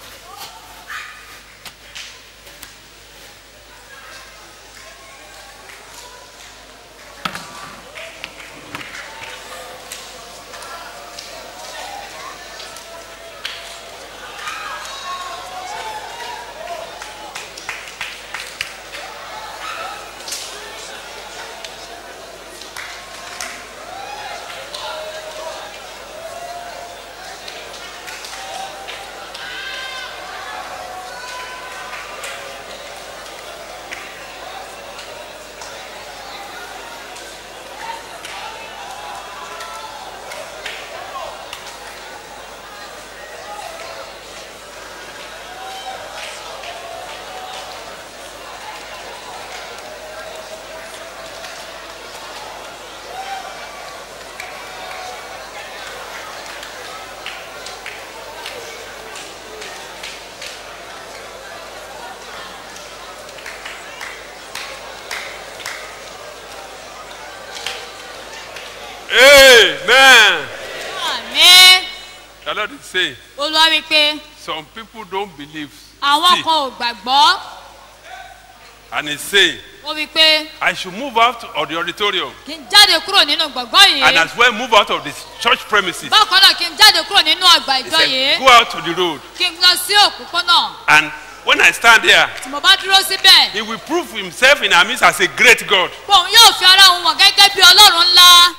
Amen. Àmín. The Lord is saying, Olúwa wí pé Some people don't believe. àwọn still. kan ò gbàgbọ́. And He's saying, Ó wí pé I should move out of the auditorium kí n jáde kúrò nínú gbọ̀ngàn and yìí. as well move out of the church premises. Bákan náà kí n jáde kúrò nínú ọgbà He ìjọ said, yìí. Go out to the road. Kí n lọ sí òpópónà. And when I stand there, Tí mo bá dúró síbẹ̀. He will prove Himself in our midst as a great God. Bòun yóò fi ara òun wọ̀n gẹ́gẹ́ bí Ọlọ́run ńlá.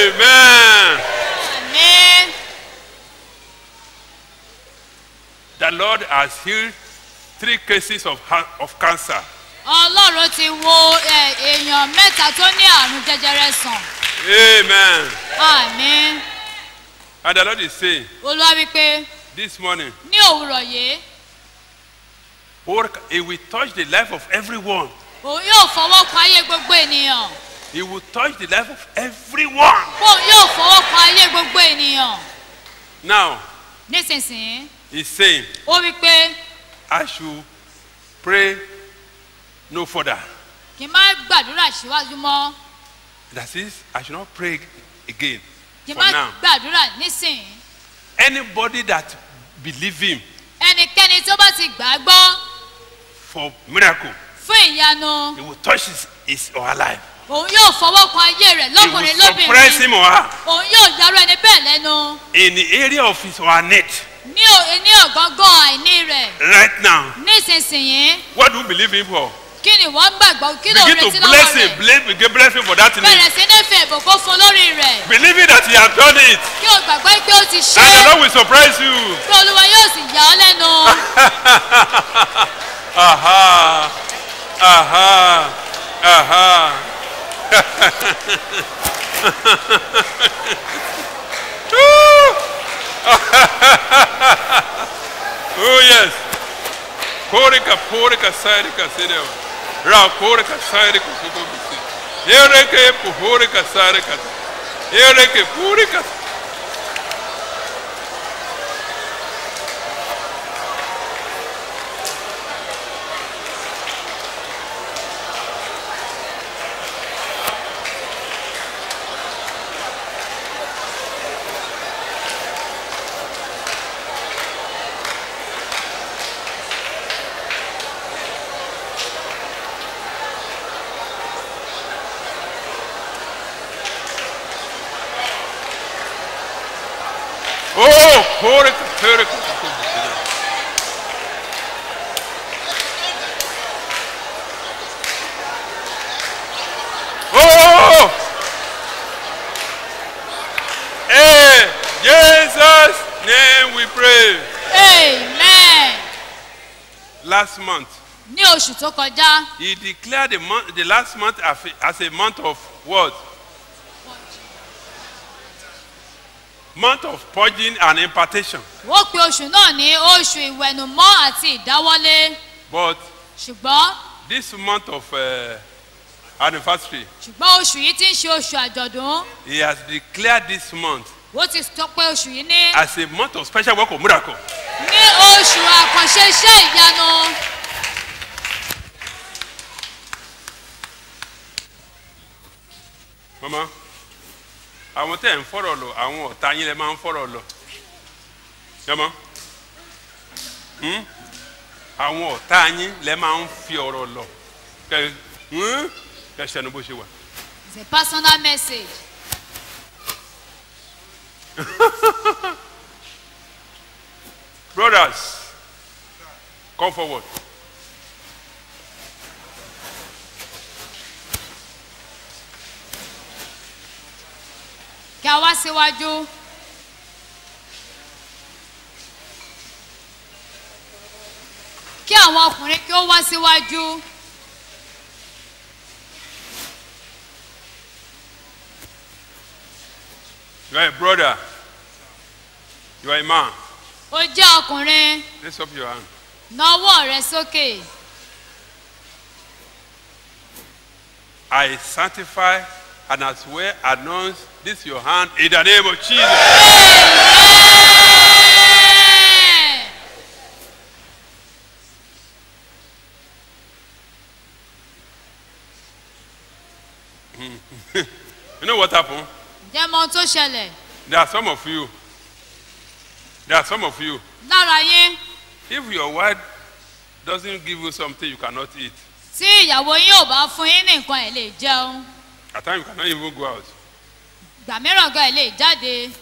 Amen. àmín The Lord has healed three cases of, ha- of cancer. ọlọ́run ti wo ẹ, èèyàn mẹ́ta tó ní àrùn jẹjẹrẹ sàn Amen. àmín And the Lord is saying olúwa wípé this morning, ní òwúrọ̀ yìí work, He will touch the life of everyone. òun yóò fọwọ́ kan ayé gbogbo ènìyàn He will touch the life of everyone. òun yóò fọwọ́ kan ayé gbogbo ènìyàn Now, nísinsìnyí He's saying, ó wípé I should pray no further. kì í má gbàdúrà síwájú mọ́ That is, I should not pray again kì í for má now. gbàdúrà nísìnyí Anybody that believe Him ẹnikẹ́ni tó bá ti gbà á gbọ́ for miracle, fún ìyanu He will touch his, his or her life. òun yóò fọwọ́ kan ayé rẹ̀ He lọ́kùnrin will surprise lóbìnrin him or her òun yóò yarú ẹni bẹ́ẹ̀ lẹ́nu in the area of his or her need. ní ò- ní ọ̀gángán àìní rẹ̀ Right now, nísinsìnyí what do you believe Him for? kí ni wọ́n gbàgbọ́ kí ló Begin to retí lọ́wọ́ bless rẹ̀ Him. Bless, begin bless Him for that need. bẹ̀rẹ̀ sí ní fi ìbùkún fún lórí rẹ̀ Believing that He has done it. kí o gbàgbọ́ pé ó ti ṣe And the é Lord will surprise you. kí olúwa yóò sì yà ọ́ lẹ́nu aha. Aha. Aha. oh yes. Korika porika sarika sideo. Ra korika sarika sukubisi. Yereke puhorika sarika. Yereke purika. Oh, porika porika sukubisi. Oh! Hey, Jesus' name we pray. amen Last month, ní oṣù tó kọjá he declared the, month, the last month as a, as a month of what? Month of purging and impartation. ó pe oṣù náà ní oṣù ìwẹ̀nùmọ́ àti ìdáwọ́lé But ṣùgbọ́n this month of uh, anniversary, ṣùgbọ́n oṣù yìí ti ń ṣe oṣù àjọ̀dún he has declared this month ó ti sọ pé oṣù yìí ní as a month of special work of miracle. ní oṣù àkànṣe iṣẹ́ ìyanu Mama, àwọn tẹ́ ẹ̀ ń fọ̀rọ̀ lọ, àwọn ọ̀tá yín lẹ máa ń fọ̀rọ̀ lọ. Yọmọ, hmm? àwọn ọ̀tá yín lẹ máa ń fi ọ̀rọ̀ lọ. Kẹ hmm? kẹ ṣẹnu bó ṣe wà. it's a personal message Brothers, come forward. kí a wá síwájú kí àwọn ọkùnrin kí ó wá síwájú You are a brother. You are a man. ó jẹ́ ọkùnrin Raise up your hand. nawọ́ rẹ sókè I sanctify and as well announce this your hand in the name of Jesus. you know what happened? jẹ́ mọ ohun tó ṣẹlẹ̀ There are some of you. There are some of you. lára yín If your wife doesn't give you something you cannot eat, tí ìyàwó yín ò bá fún yín ní nǹkan ẹ̀ lè jẹun at times you cannot even go out. ìgbà mìíràn gan ẹ̀ lè jáde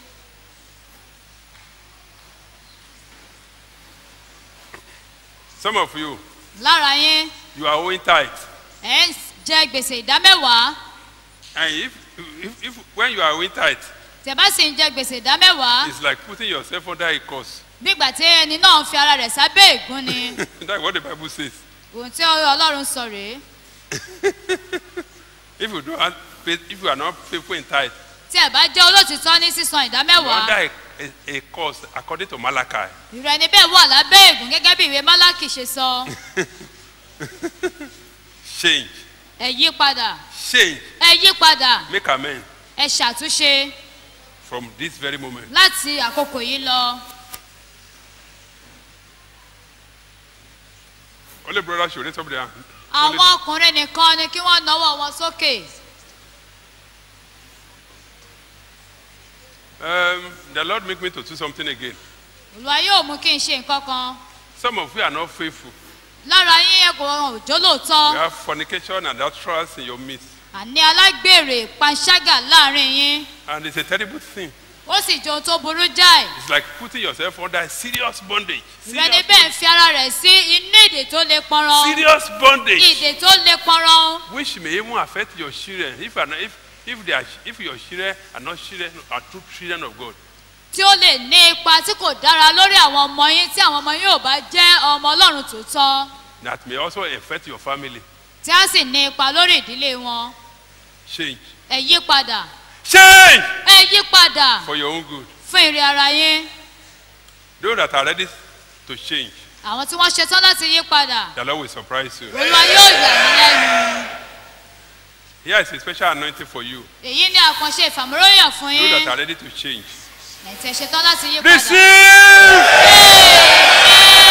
Some of you, lára yín you are owing tithe. ẹ̀ ń jẹ gbèsè ìdámẹ́wàá And if If, if, when you are owing tithe, tẹ̀ bá sì ń jẹ gbèsè ìdá mẹ́wàá it's like putting yourself under a curse. nígbà tí ẹni náà ń fi ara rẹ̀ sábẹ́ ègún ni That's what the Bible says. ohun tí ọlọ́run sọ rèé If you don't pay, if you are not faithful in tithe, tí ẹ bá jẹ́ olótìtọ́ ní sísan ìdá you are mẹ́wàá under a, a, a curse according to Malachi. ìrẹ́ ni bẹ́ẹ̀ wà lábẹ́ ègún gẹ́gẹ́ bí ìwé málákì ṣe sọ Change. ẹ yí padà Change. ẹ yí padà Make amen ẹ ṣàtúnṣe from this very moment. láti àkókò yìí lọ Only brother should raise up their hand. àwọn ọkùnrin nìkan ni kí wọ́n náwó wọn sókè Um, the Lord make me to do something again. olùwà yóò mú kí n ṣe nǹkan kan Some of you are not faithful. lára yín ẹ kò òjò You lóòótọ́ have fornication and adulterers in your midst. àní alágbèrè panṣágà láàrin yín And it's a terrible thing. ó sì jọ ohun tó burú jáì It's like putting yourself under a serious bondage. ìrẹ́ ni bẹ́ẹ̀ ń fi ara rẹ̀ sí inú ìdè tó lè pọnran Serious bondage. ìdè tó lè pọnran Which may even affect your children if, are not, if, if, they are, if your children are not children, are true children of God. tí ó lè ní ipa tí kò dára lórí àwọn ọmọ yín tí àwọn ọmọ yín ò bá jẹ́ ọmọ ọlọ́run tòótọ́ That may also affect your family. tí á sì ní ipa lórí ìdílé wọn Change. ẹ yí padà Change ẹ yí padà for your own good. fún ìrì ara yín Those that are ready to change, àwọn tí wọ́n ṣetán láti yí padà the Lord will surprise you. olúwa yóò yà mí lẹ́nu Here is a special anointing for you. èyí ni àkànṣe ìfàmúróyàn fún Those yín that are ready to change. ẹ̀tẹ̀ ṣetán láti yí padà. Receive!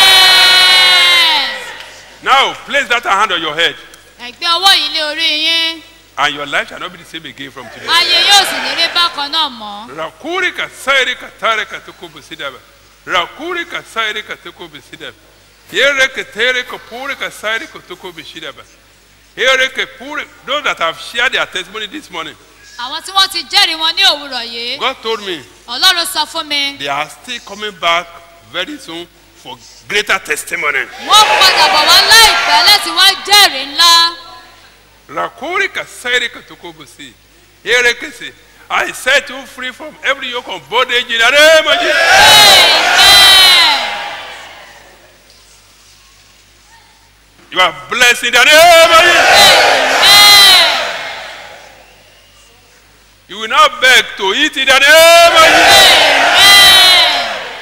Now, place that hand on your head, ẹ̀gbẹ́ ọwọ́ yìí lé orí yín and your life shall not be the same again from today. ayé yóò sì ní rí bákan náà mọ́. Rakuri ka sairi ka tare ka tuku bisidaba. Rakuri ka sairi ka tuku bisidaba. Here ka tere ka puri ka sairi ka tuku bisidaba. Here ka puri. Those that have shared their testimony this morning, àwọn tí wọ́n ti jẹ́rìí wọn ní òwúrọ̀ yìí God told me ọlọ́run sọ fún mi they are still coming back very soon for greater testimony. wọ́n padà bọ̀ wá láìpẹ́ láti wá jẹ́rìí ńlá. Rakuri ka sairi ka tuku bisi. Here ka say, I set you free from every yoke of bondage in the name of Jesus. You are blessed in the name of Jesus. You will not beg to eat in the name of Jesus.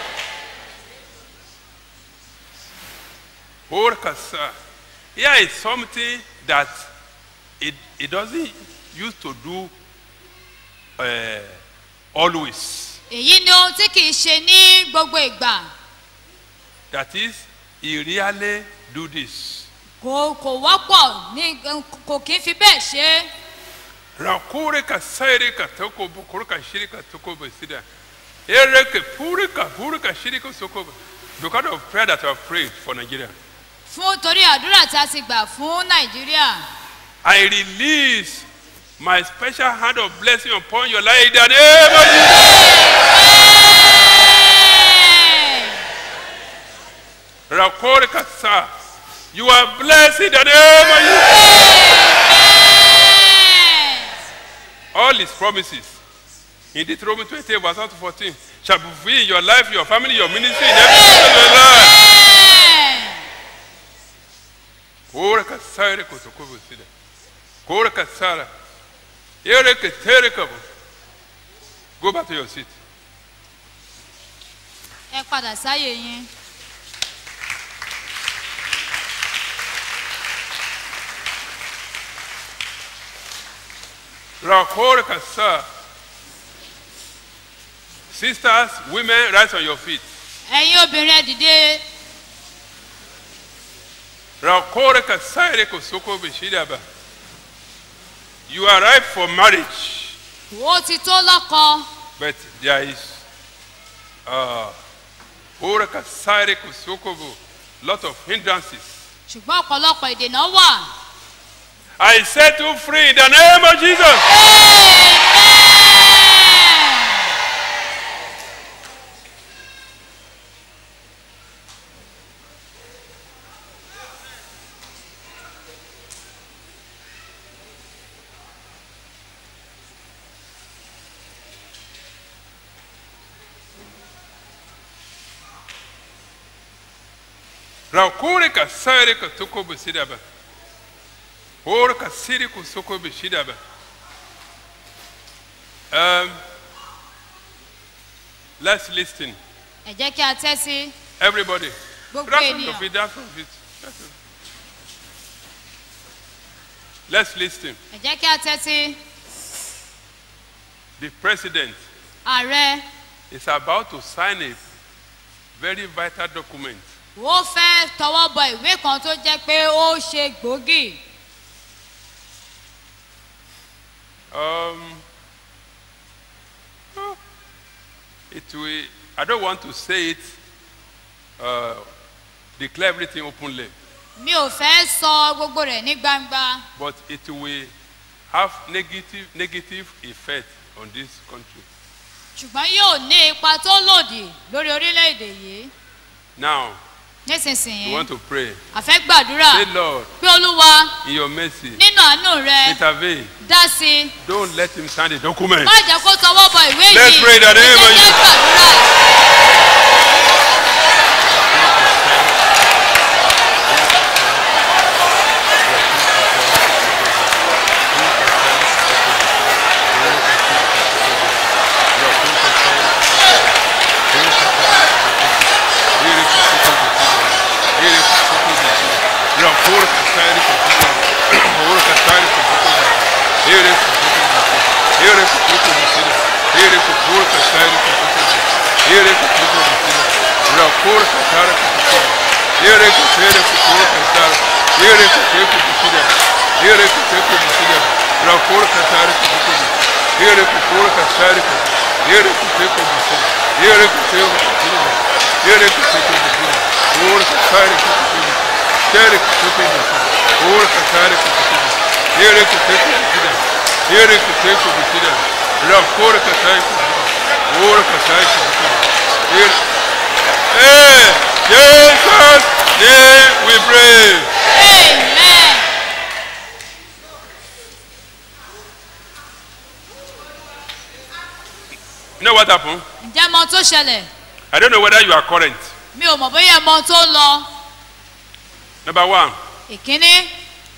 Orkasa. Here is something that it, it doesn't used to do uh, always. èyí ni ohun tí kì í ṣe ní gbogbo ìgbà That is, he really do this. kò kò wọ́pọ̀ ní kò kì í fi bẹ́ẹ̀ ṣe é. Rakure ka sairi ka toko bukuru ka shiri ka toko besida. Ere ke puri ka puri ka shiri ka soko. be- Because of prayer that I have prayed for Nigeria, fún torí àdúrà tí a ti gbà fún nàìjíríà I release my special hand of blessing upon your life in the name of Jesus. Rakore ka sa. You are blessed in the name of Jesus. All his promises in Deuteronomy 28 verse 1 to 14 shall be fulfilled in your life, your family, your ministry, in every area of your life. Kore ka sa ere ko soko besida. Kore ka sara. Ere ke tere ka bo. Go back to your seat. ẹ padà sáyè yín. Rakore ka sa. Sisters, women, rise on your feet. ẹ̀yin obìnrin ẹ dìde Rakore ka sa ere ko soko besida ba. You are ripe for marriage. ó ti tó lọ́kọ But there is uh, ora ka sa ere ko soko bo. Lot of hindrances. ṣùgbọ́n ọ̀pọ̀lọpọ̀ ìdènà wà. I set you free in the name of Jesus. Rakuri ka sari ka tuko bisida ba. Hor ka siri ku soko bisida ba. Um, let's listen. ẹ jẹ́ kí a tẹ́sí Everybody. Gbogbo Right ènìyàn. of it, right of it. right of it. Let's listen. ẹ jẹ́ kí a tẹ́sí The president ààrẹ is about to sign a very vital document. ó fẹ́ tọwọ́ bọ ìwé kan tó jẹ́ pé ó ṣe gbòógì Um, oh, it will, I don't want to say it, uh, declare everything openly, mi ò fẹ́ sọ gbogbo rẹ̀ ní gbangba but it will have negative, negative effect on this country. ṣùgbọ́n yóò ní ipa tó lòdì lórí orílẹ̀-èdè yìí Now, nísinsìnyí we want to pray. a fẹ́ gbàdúrà Say, Lord, pé olúwa in your mercy, nínú àánú rẹ intervene. dá sí i Don't let him sign the document. má jẹ́ kó tọwọ́ bọ ìwé yìí Let's pray in the name of ẹ jẹ́ kí a gbàdúrà. Hey, Jesus, name we pray. Amen. You know what happened? ǹjẹ́ mọ ohun tó ṣẹlẹ̀ I don't know whether you are current. mi ò mọ̀ bóyá ẹ mọ ohun tó ń lọ Number one, ìkíní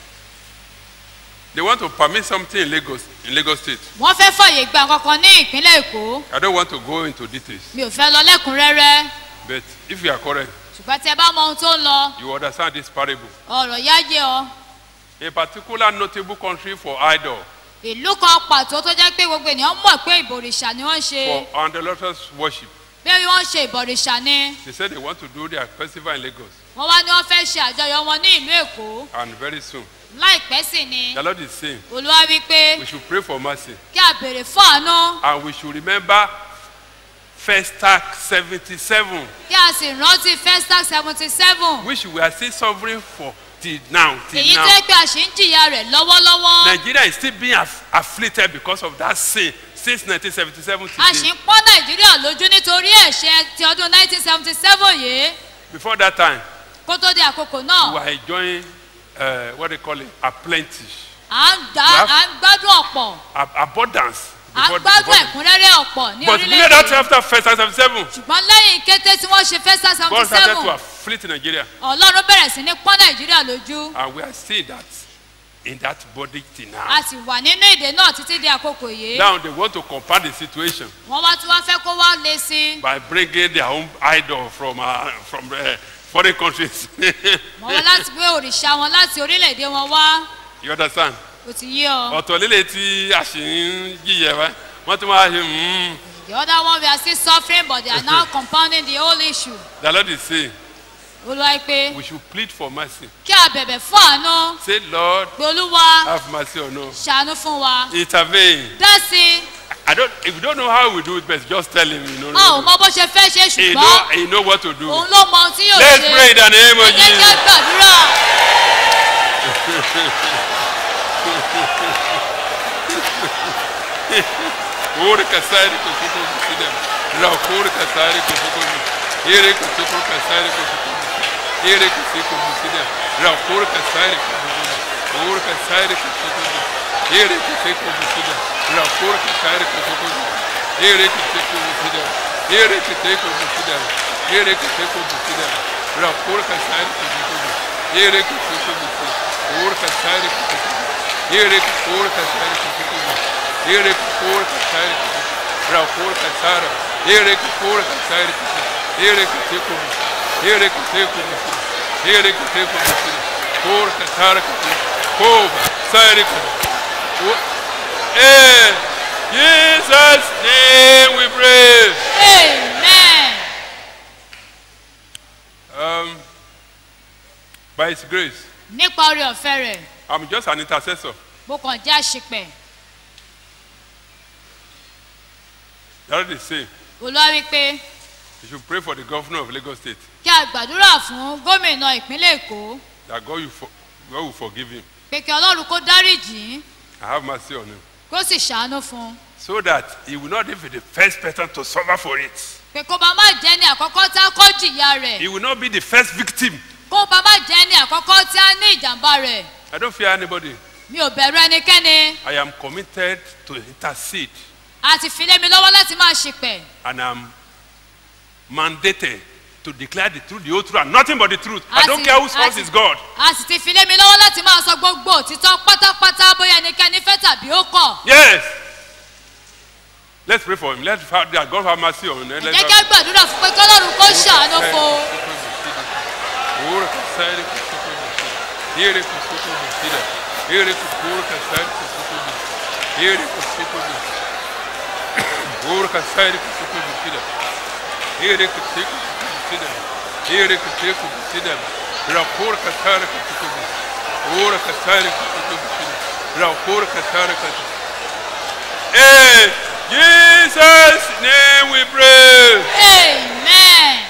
they want to permit something in Lagos, in Lagos State. wọ́n fẹ́ fàyè gba kankan ní ìpínlẹ̀ èkó I don't want to go into details, mi ò fẹ́ lọ lẹ́kùnrẹ́rẹ́ but if you are current, ṣùgbọ́n tí ẹ bá mọ ohun tó ń lọ you understand this parable. ọ̀rọ̀ yáyé ọ A particular notable country for idol, ìlú kan pàtó tó jẹ́ pé gbogbo ènìyàn mọ̀ pé ìbòrìṣà ni wọ́n ń ṣe for idolatrous worship. bí wọ́n ń ṣe ìbòrìṣà ni They said they want to do their festival in Lagos, wọ́n wá ní wọ́n fẹ́ ṣe àjọyọ̀ wọn ní ìlú èkó and very soon. láìpẹ́ sì ni The Lord is saying olúwa wí pé we should pray for mercy, kí a béèrè fún àánú and we should remember First Act 77, kí a sì rántí festac seventy seven which we are still suffering for till now. Till èyí now. tẹ́ pé a ṣì ń jìyà rẹ̀ lọ́wọ́lọ́wọ́ Nigeria is still being aff- afflicted because of that sin since 1977 a sì today. ń pọ́n nàìjíríà lójú nítorí ẹ̀ṣẹ̀ ti ọdún nineteen seventy seven yìí Before that time, kó tó di àkókò we náà were enjoying uh, what they call it, a plenty, à ń gbá We have- à ń gbádùn ọ̀pọ̀ a, abundance. à ń before- gbádùn before- ẹ̀kúnrẹ́rẹ́ ọ̀pọ̀ ní But immediately orílẹ̀-èdè after first and 77, ṣùgbọ́n lẹ́yìn kété tí wọ́n ṣe festac seventy God started to seven afflict Nigeria. ọlọ́run bẹ̀rẹ̀ sí ní pọ́n nàìjíríà lójú And we are seeing that in that body till now. a sì wà nínú èdè náà títí di àkókò yìí Now they want to compound the situation wọ́n wá tí wọ́n fẹ́ kó wá lé sí i by bringing their own idol from uh, from uh, foreign countries. wọ́n wá láti gbé òrìṣà wọn láti orílẹ̀-èdè wọn wá you understand? kò ti yé ọ. ọ̀tọ̀ líle tí a sì ń jìyẹ wá wọ́n tún wá ṣe mm, The other one we are still suffering but they are now compounding the whole issue. the lord is saying Olúwa pé we should plead for mercy. kí a bẹ̀bẹ̀ fún àánú say lord pé Olúwa have mercy on us. ṣàánú fún wa. intervene. Dá sí I don't if you don't know how we do it best just tell him you know. a ò mọ bó ṣe fẹ́ ṣe he know ṣùgbọ́n he know what to do. òun ló mọ ohun tí yóò let's ṣe. pray in the name of Ẹ jẹ́ kí a jesus. gbàdúrà. Ora kasari ko suko bisida. La kora kasari ko suko bisida. Ere ko suko kasari ko suko bisida. Ere ko suko bisida. La kora kasari ko suko bisida. Ora kasari ko suko bisida. Ere ko suko bisida. La kora kasari ko suko bisida. Ere ko suko bisida. Ere ko suko bisida. Ere ko suko bisida. Rakura kasari kusukubi. Ere kusukubi. Ora kasari kusukubi. Ere kura kasari kusukubi. Ere kura kasari kusukubi. Rakura kasara. Ere kura kasari kusukubi. Ere kusukubi. Ere kusukubi. Ere kusukubi. Kura kasara kusukubi. Kova. Sari kusukubi. In Jesus' name we pray. Amen. Um, by His grace, Nípa orí ọ̀fẹ́ rẹ̀, I'm just an intercessor. mo kàn jẹ́ àṣepẹ̀. That is say, Olúwa wí pé you should pray for the governor of Lagos State kí a gbàdúrà fún gómìnà ìpínlẹ̀ Èkó that God, will for, God will forgive him. pé kí Ọlọ́run kó dáríjì í I have mercy on him. kó sì ṣàánú fún un. So that he will not be the first person to suffer for it. pé kó bá má jẹ́ ní àkọ́kọ́ tí a kọ́ jìyà rẹ̀ He will not be the first victim. kó bá má jẹ́ ní àkọ́kọ́ tí a ní ìjàmbá rẹ̀ I don't fear anybody. mi ò bẹ̀rù ẹnikẹ́ni I am committed to intercede a ti fi lé mi lọ́wọ́ láti máa ṣìpẹ̀ and I'm mandated to declare the truth, the whole truth, and nothing but the truth. I don't care whose source is God. a sì ti fi lé mi lọ́wọ́ láti máa sọ gbogbo òtítọ́ pátápátá bóyá ẹnikẹ́ni fẹ́ tàbí ó kọ̀ Yes. Let's pray for him. Let's have that God have mercy on him. Let's jẹ́ kí a gbàdúrà fún pé kọ́lọ́run kó ṣàánú fún un. Ora kasari kusuko bisida. Ere kusuko bisida. Ere kusuko kasari kusuko bisida. Ere kusuko bisida. Ora kasari kusuko bisida. Ere kusuko bisida. Ere kusuko bisida. Rakor kasari kusuko bisida. Ora kasari kusuko bisida. Rakor kasari kusuko In Jesus' name we pray. Amen.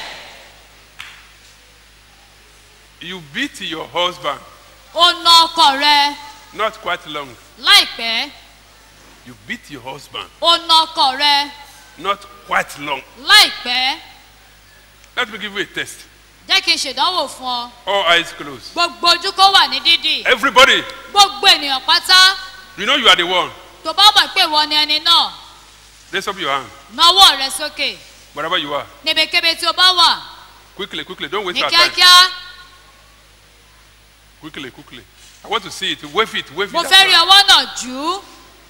You beat your husband ó na ọkọ rẹ not quite long. láìpẹ́ You beat your husband ó na ọkọ rẹ not quite long. láìpẹ́ Let me give you a test. jẹ́ kí n ṣèdánwò fún ọ All eyes closed. gbogbo ojú kó wà ní dídì Everybody, gbogbo ènìyàn pátá you know you are the one. tó bá mọ̀ pé ìwọ ni ẹni náà Raise up your hand. nawọ́ rẹ sókè Wherever you are. níbikíbi tí o bá wà Quickly, quickly. Don't waste ní our time. kíákíá Quickly, quickly. I want to see it. Wave it. Wave mo it. fẹ́ rí ọwọ́ náà jù ú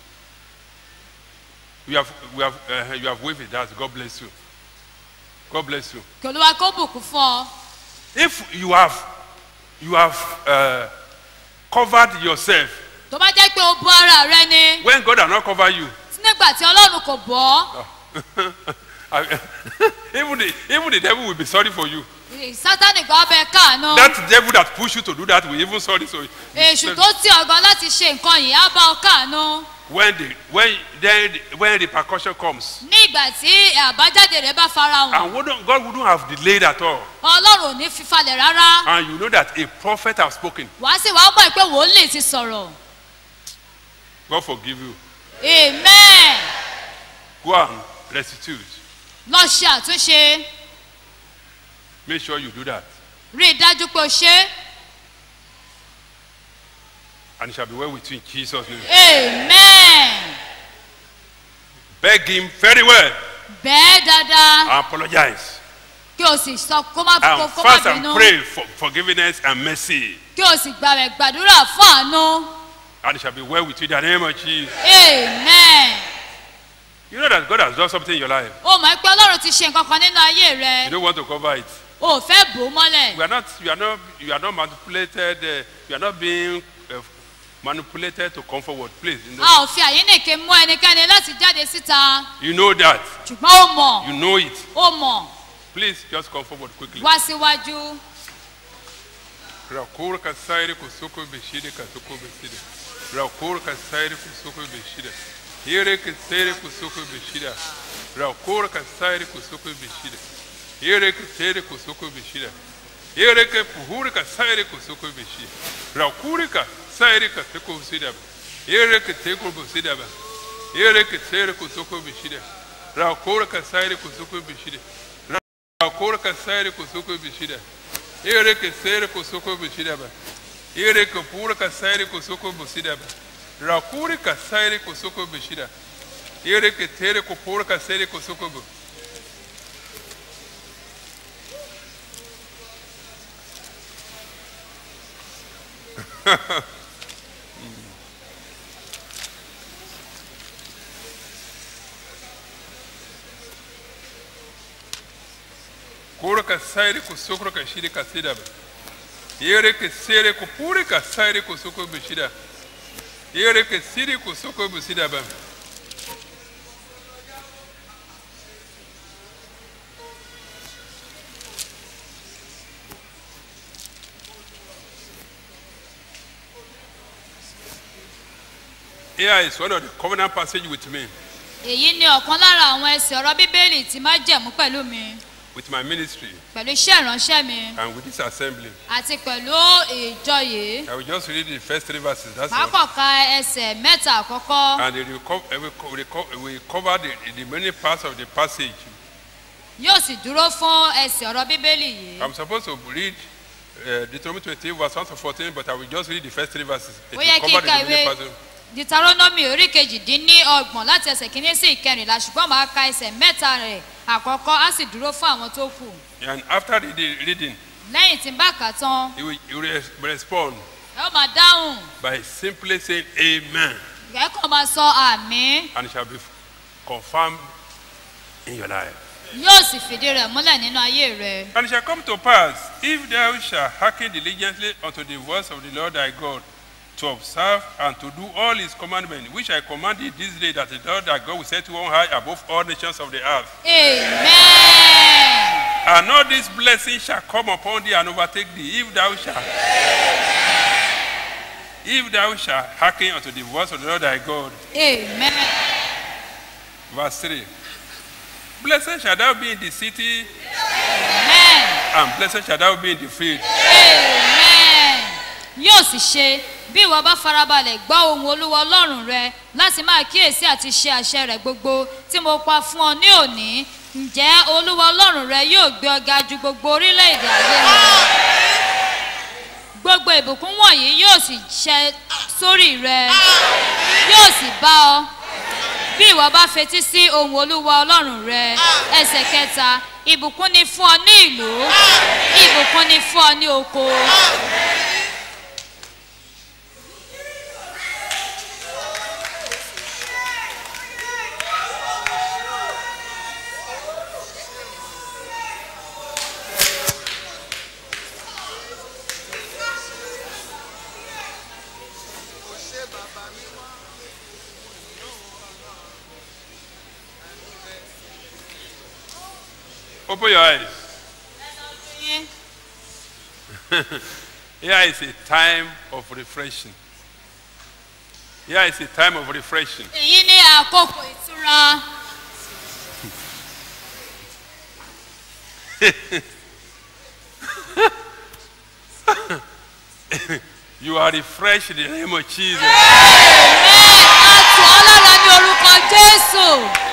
You have, we have, uh, you have waved it. That's God bless you. God bless you. kí olúwa kó bùkún fún ọ If you have, you have uh, covered yourself tó bá jẹ́ pé o bu ara rẹ ni when God has not covered you. nígbà tí ọlọ́run kò bọ́ even the even the devil will be sorry for you. sátánì gan bẹ káàánú That devil that pushed you to do that will even sorry for you. èṣù tó tì ọgàn láti ṣe nǹkan yìí á bá ọ káàánú When the when then when repercussion comes, ní ìgbà tí àbájáde rẹ bá farahàn and wouldn't, God wouldn't have delayed at all, ọlọ́run ò ní fífalẹ̀ rárá and you know that a prophet has spoken, wàá sì wàá mọ̀ pé wòlíì ti sọ̀rọ̀ God forgive you. amen Go and restitute. lọ ṣe àtúnṣe Make sure you do that, rí i dájú pé o ṣe é. and it shall be well with you in Jesus' name. amen Beg Him very well. bẹ́ẹ̀ dáadáa I apologize. kí o sì sọ kó má kó And kó má fast and bínú pray for forgiveness and mercy, kí o sì gbàwẹ̀ gbàdúrà fún àánú and it shall be well with you in the name of Jesus. amen You know that God has done something in your life. o mọ̀ pé ọlọ́run ti ṣe nǹkan kan nínú ayé You rẹ don't want to cover it. o ò fẹ́ bò ó mọ́lẹ̀ We are not. You are not. You are not manipulated. Uh, you are not being uh, manipulated to come forward. Please. You a know, ò fi àyínnìke mú ẹnikẹ́ni láti jáde síta you know that. ṣùgbọ́n ó mọ̀ You know it. ó mọ̀ Please just come forward quickly. wá síwájú Rakor kasairi kusuko beshide kasuko beshide. Rakor kasairi kusuko beshide. Here kasairi kusuko beshide. Rakor kasairi kusuko beshide. Here kasairi kusuko beshide. Here ke puhur kasairi kusuko beshide. Rakuri kasairi kasuko beshide. Here ke teko beshide ba. Here ke sairi kusuko beshide. Rakor kasairi kusuko beshide. Rakor kasairi kusuko beshide. Ere que sere kusoko bishidaba. Ere que pura kasairi kusoko busidaba. Rakuri kasairi kusoko bishida. Ere que tere kupura kasairi kusoko bu. Kuro ka sairi ku sokro ka shiri ka sida ba. Yere ke sere ku puri ka sairi ku soko bu shida. Yere ke siri ku soko bu sida ba. Here is one of the covenant passage with me, èyí ni ọ̀kan lára àwọn ẹsẹ̀ ọ̀rọ̀ bíbélì tí má jẹ̀mú pẹ̀lú mi with my ministry, pẹ̀lú iṣẹ́ ìránṣẹ́ mi and with this assembly. àti pẹ̀lú ìjọ yìí I will just read the first three verses. That's máa all. kàn ka ẹsẹ̀ mẹ́ta àkọ́kọ́ And they will co- uh, we co- we co- we cover the, the many parts of the passage. yóò sì dúró fún ẹsẹ̀ ọ̀rọ̀ bíbélì yìí I'm supposed to read uh, Deuteronomy 28, verse 1 to 14, but I will just read the first three verses. It ó yẹ will kí cover n ka the remaining ìwé parts. deuteronomy orí kejìdínní ọgbọ̀n láti ẹsẹ̀ kìíní sí ìkẹrìnlá ṣùgbọ́n máa ka ẹsẹ̀ mẹ́ta rẹ̀ àkọ́kọ́ á sì dúró fún àwọn tó kù And after the, the reading, lẹ́yìn tí n bá kà á tán he will, he will res- respond ẹ ó máa dáhùn by simply saying Amen, ẹ kàn máa sọ àmì and it shall be confirmed in your life. yóò sì fìdí rẹ̀ múlẹ̀ nínú ayé rẹ̀. And it shall come to pass, if thou shalt hearken diligently unto the voice of the Lord thy God, to observe and to do all his commandments, which I command thee this day, that the Lord thy God will set you on high above all nations of the earth. amen. And all these blessings shall come upon thee and overtake thee, if thou shalt. If thou shalt hearken unto the voice of the Lord thy God. amen. Verse 3. Blessed shall thou be in the city, amen. and blessed shall thou be in the field. amen. yóò sì ṣe bí ìwọ bá farabalẹ̀ gbọ́ ohun olúwa ọlọ́run rẹ láti máa kíyèsí àti ṣe àṣẹ rẹ̀ gbogbo tí mo pa fún ọ ní òní ǹjẹ́ olúwa ọlọ́run rẹ yóò gbé ọ ga ju gbogbo orílẹ̀-èdè ayé lọ gbogbo ìbùkún wọ̀nyí yóò sì ṣẹ sórí rẹ yóò sì bá ọ bí ìwọ bá fetí sí ohun olúwa ọlọ́run rẹ ẹsẹ̀ kẹta ìbùkún ni fún ọ ní ìlú ìbùkún ni fún ọ ní oko. Open your eyes. Here is a time of refreshing. Here is a time of refreshing. èyí ní àkókò ìtura you are refreshed in the name of Jesus. tù ọ́ lára ní orúkọ jésù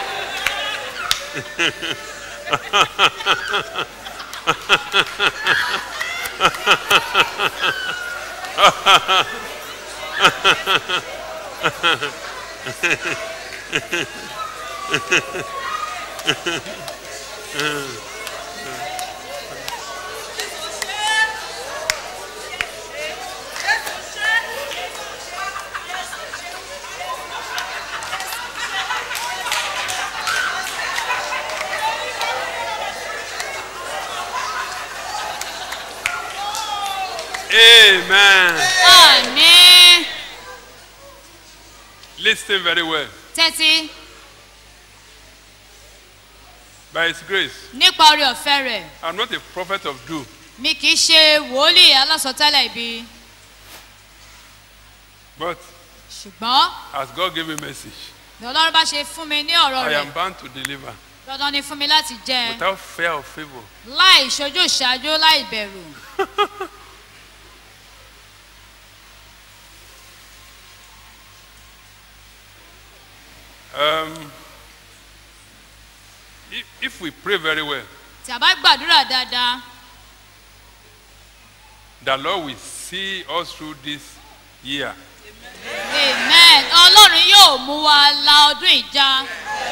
Amen. àní Listen very well. tẹ́tí By His grace, nípa orí ọ̀fẹ́ rẹ̀ I'm not a prophet of doom. mi kì í ṣe wòlíì alásọtẹ́lẹ̀ ibi But ṣùgbọ́n as God gave me message, bí ọlọ́run bá ṣe fún mi ní ọ̀rọ̀ I rẹ̀ am bound to deliver dandan ni fún mi láti jẹ without fear or favor. láì ṣojú ìṣáájú láì bẹ̀rù Um, if, if we pray very well, tí a bá gbàdúrà dáadáa the Lord will see us through this year. amen ọlọ́run yóò mú wa la ọdún ìjà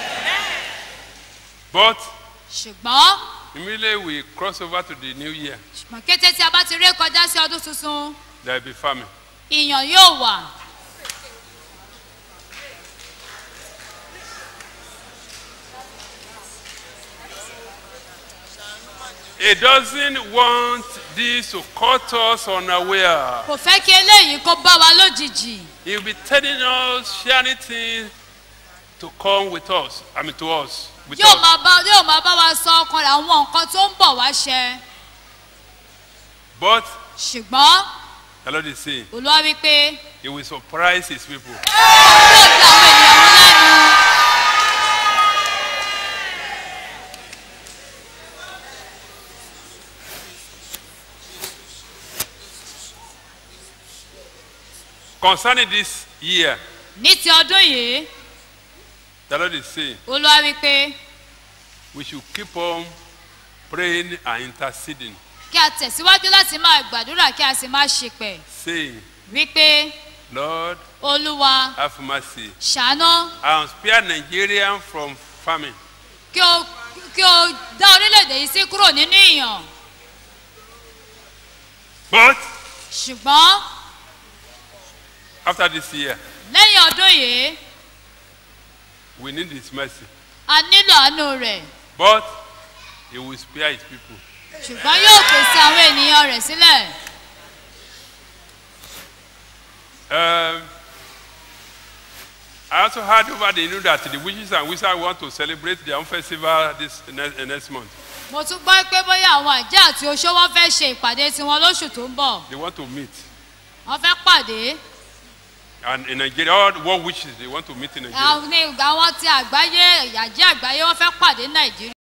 But ṣùgbọ́n immediately we cross over to the new year, ṣùgbọ́n kété tí a bá ti ré kọjá sí ọdún tuntun there will be famine. ìyàn yóò wà It doesn't want this to cut us unaware. kò fẹ́ kí eléyìí kó bá wa lójijì He'll be telling us, sharing things to come with us. I mean, to us. With yóò us. máa bá yóò máa bá wa sọ ọkàn rẹ̀ àwọn nǹkan tó ń bọ̀ wá ṣẹ But ṣùgbọ́n the Lord is saying, olúwa wípé He will surprise His people. Concerning this year, ní ti ọdún yìí the Lord is saying, olúwa wípé we should keep on praying and interceding, kí a tẹ̀síwájú láti máa gbàdúrà kí a sì máa ṣèpẹ̀ saying, wípé Lord, olúwa have mercy ṣàánú and spare Nigeria from famine. kí o kí o dá orílẹ̀-èdè yìí sí kúrò nínú ìyàn But ṣùgbọ́n after this year, lẹ́yìn ọdún yìí we need His mercy. a nílò àánú rẹ̀ But He will spare His people. ṣùgbọ́n yóò pèsè àwọn ènìyàn rẹ̀ sílẹ̀ Um, I also heard over the news that the witches and wizards want to celebrate their own festival this next, next month. mo tún gbọ́ pé bóyá àwọn àjẹ́ àti oṣó wọn fẹ́ ṣe ìpàdé tiwọn lóṣù tó ń bọ̀ They want to meet. wọ́n fẹ́ pàdé And in Nigeria, all the world witches, they want to meet in Nigeria. àwọn ní àwọn ti àgbáyé àjẹ́ àgbáyé wọ́n fẹ́ pàdé ní nàìjíríà.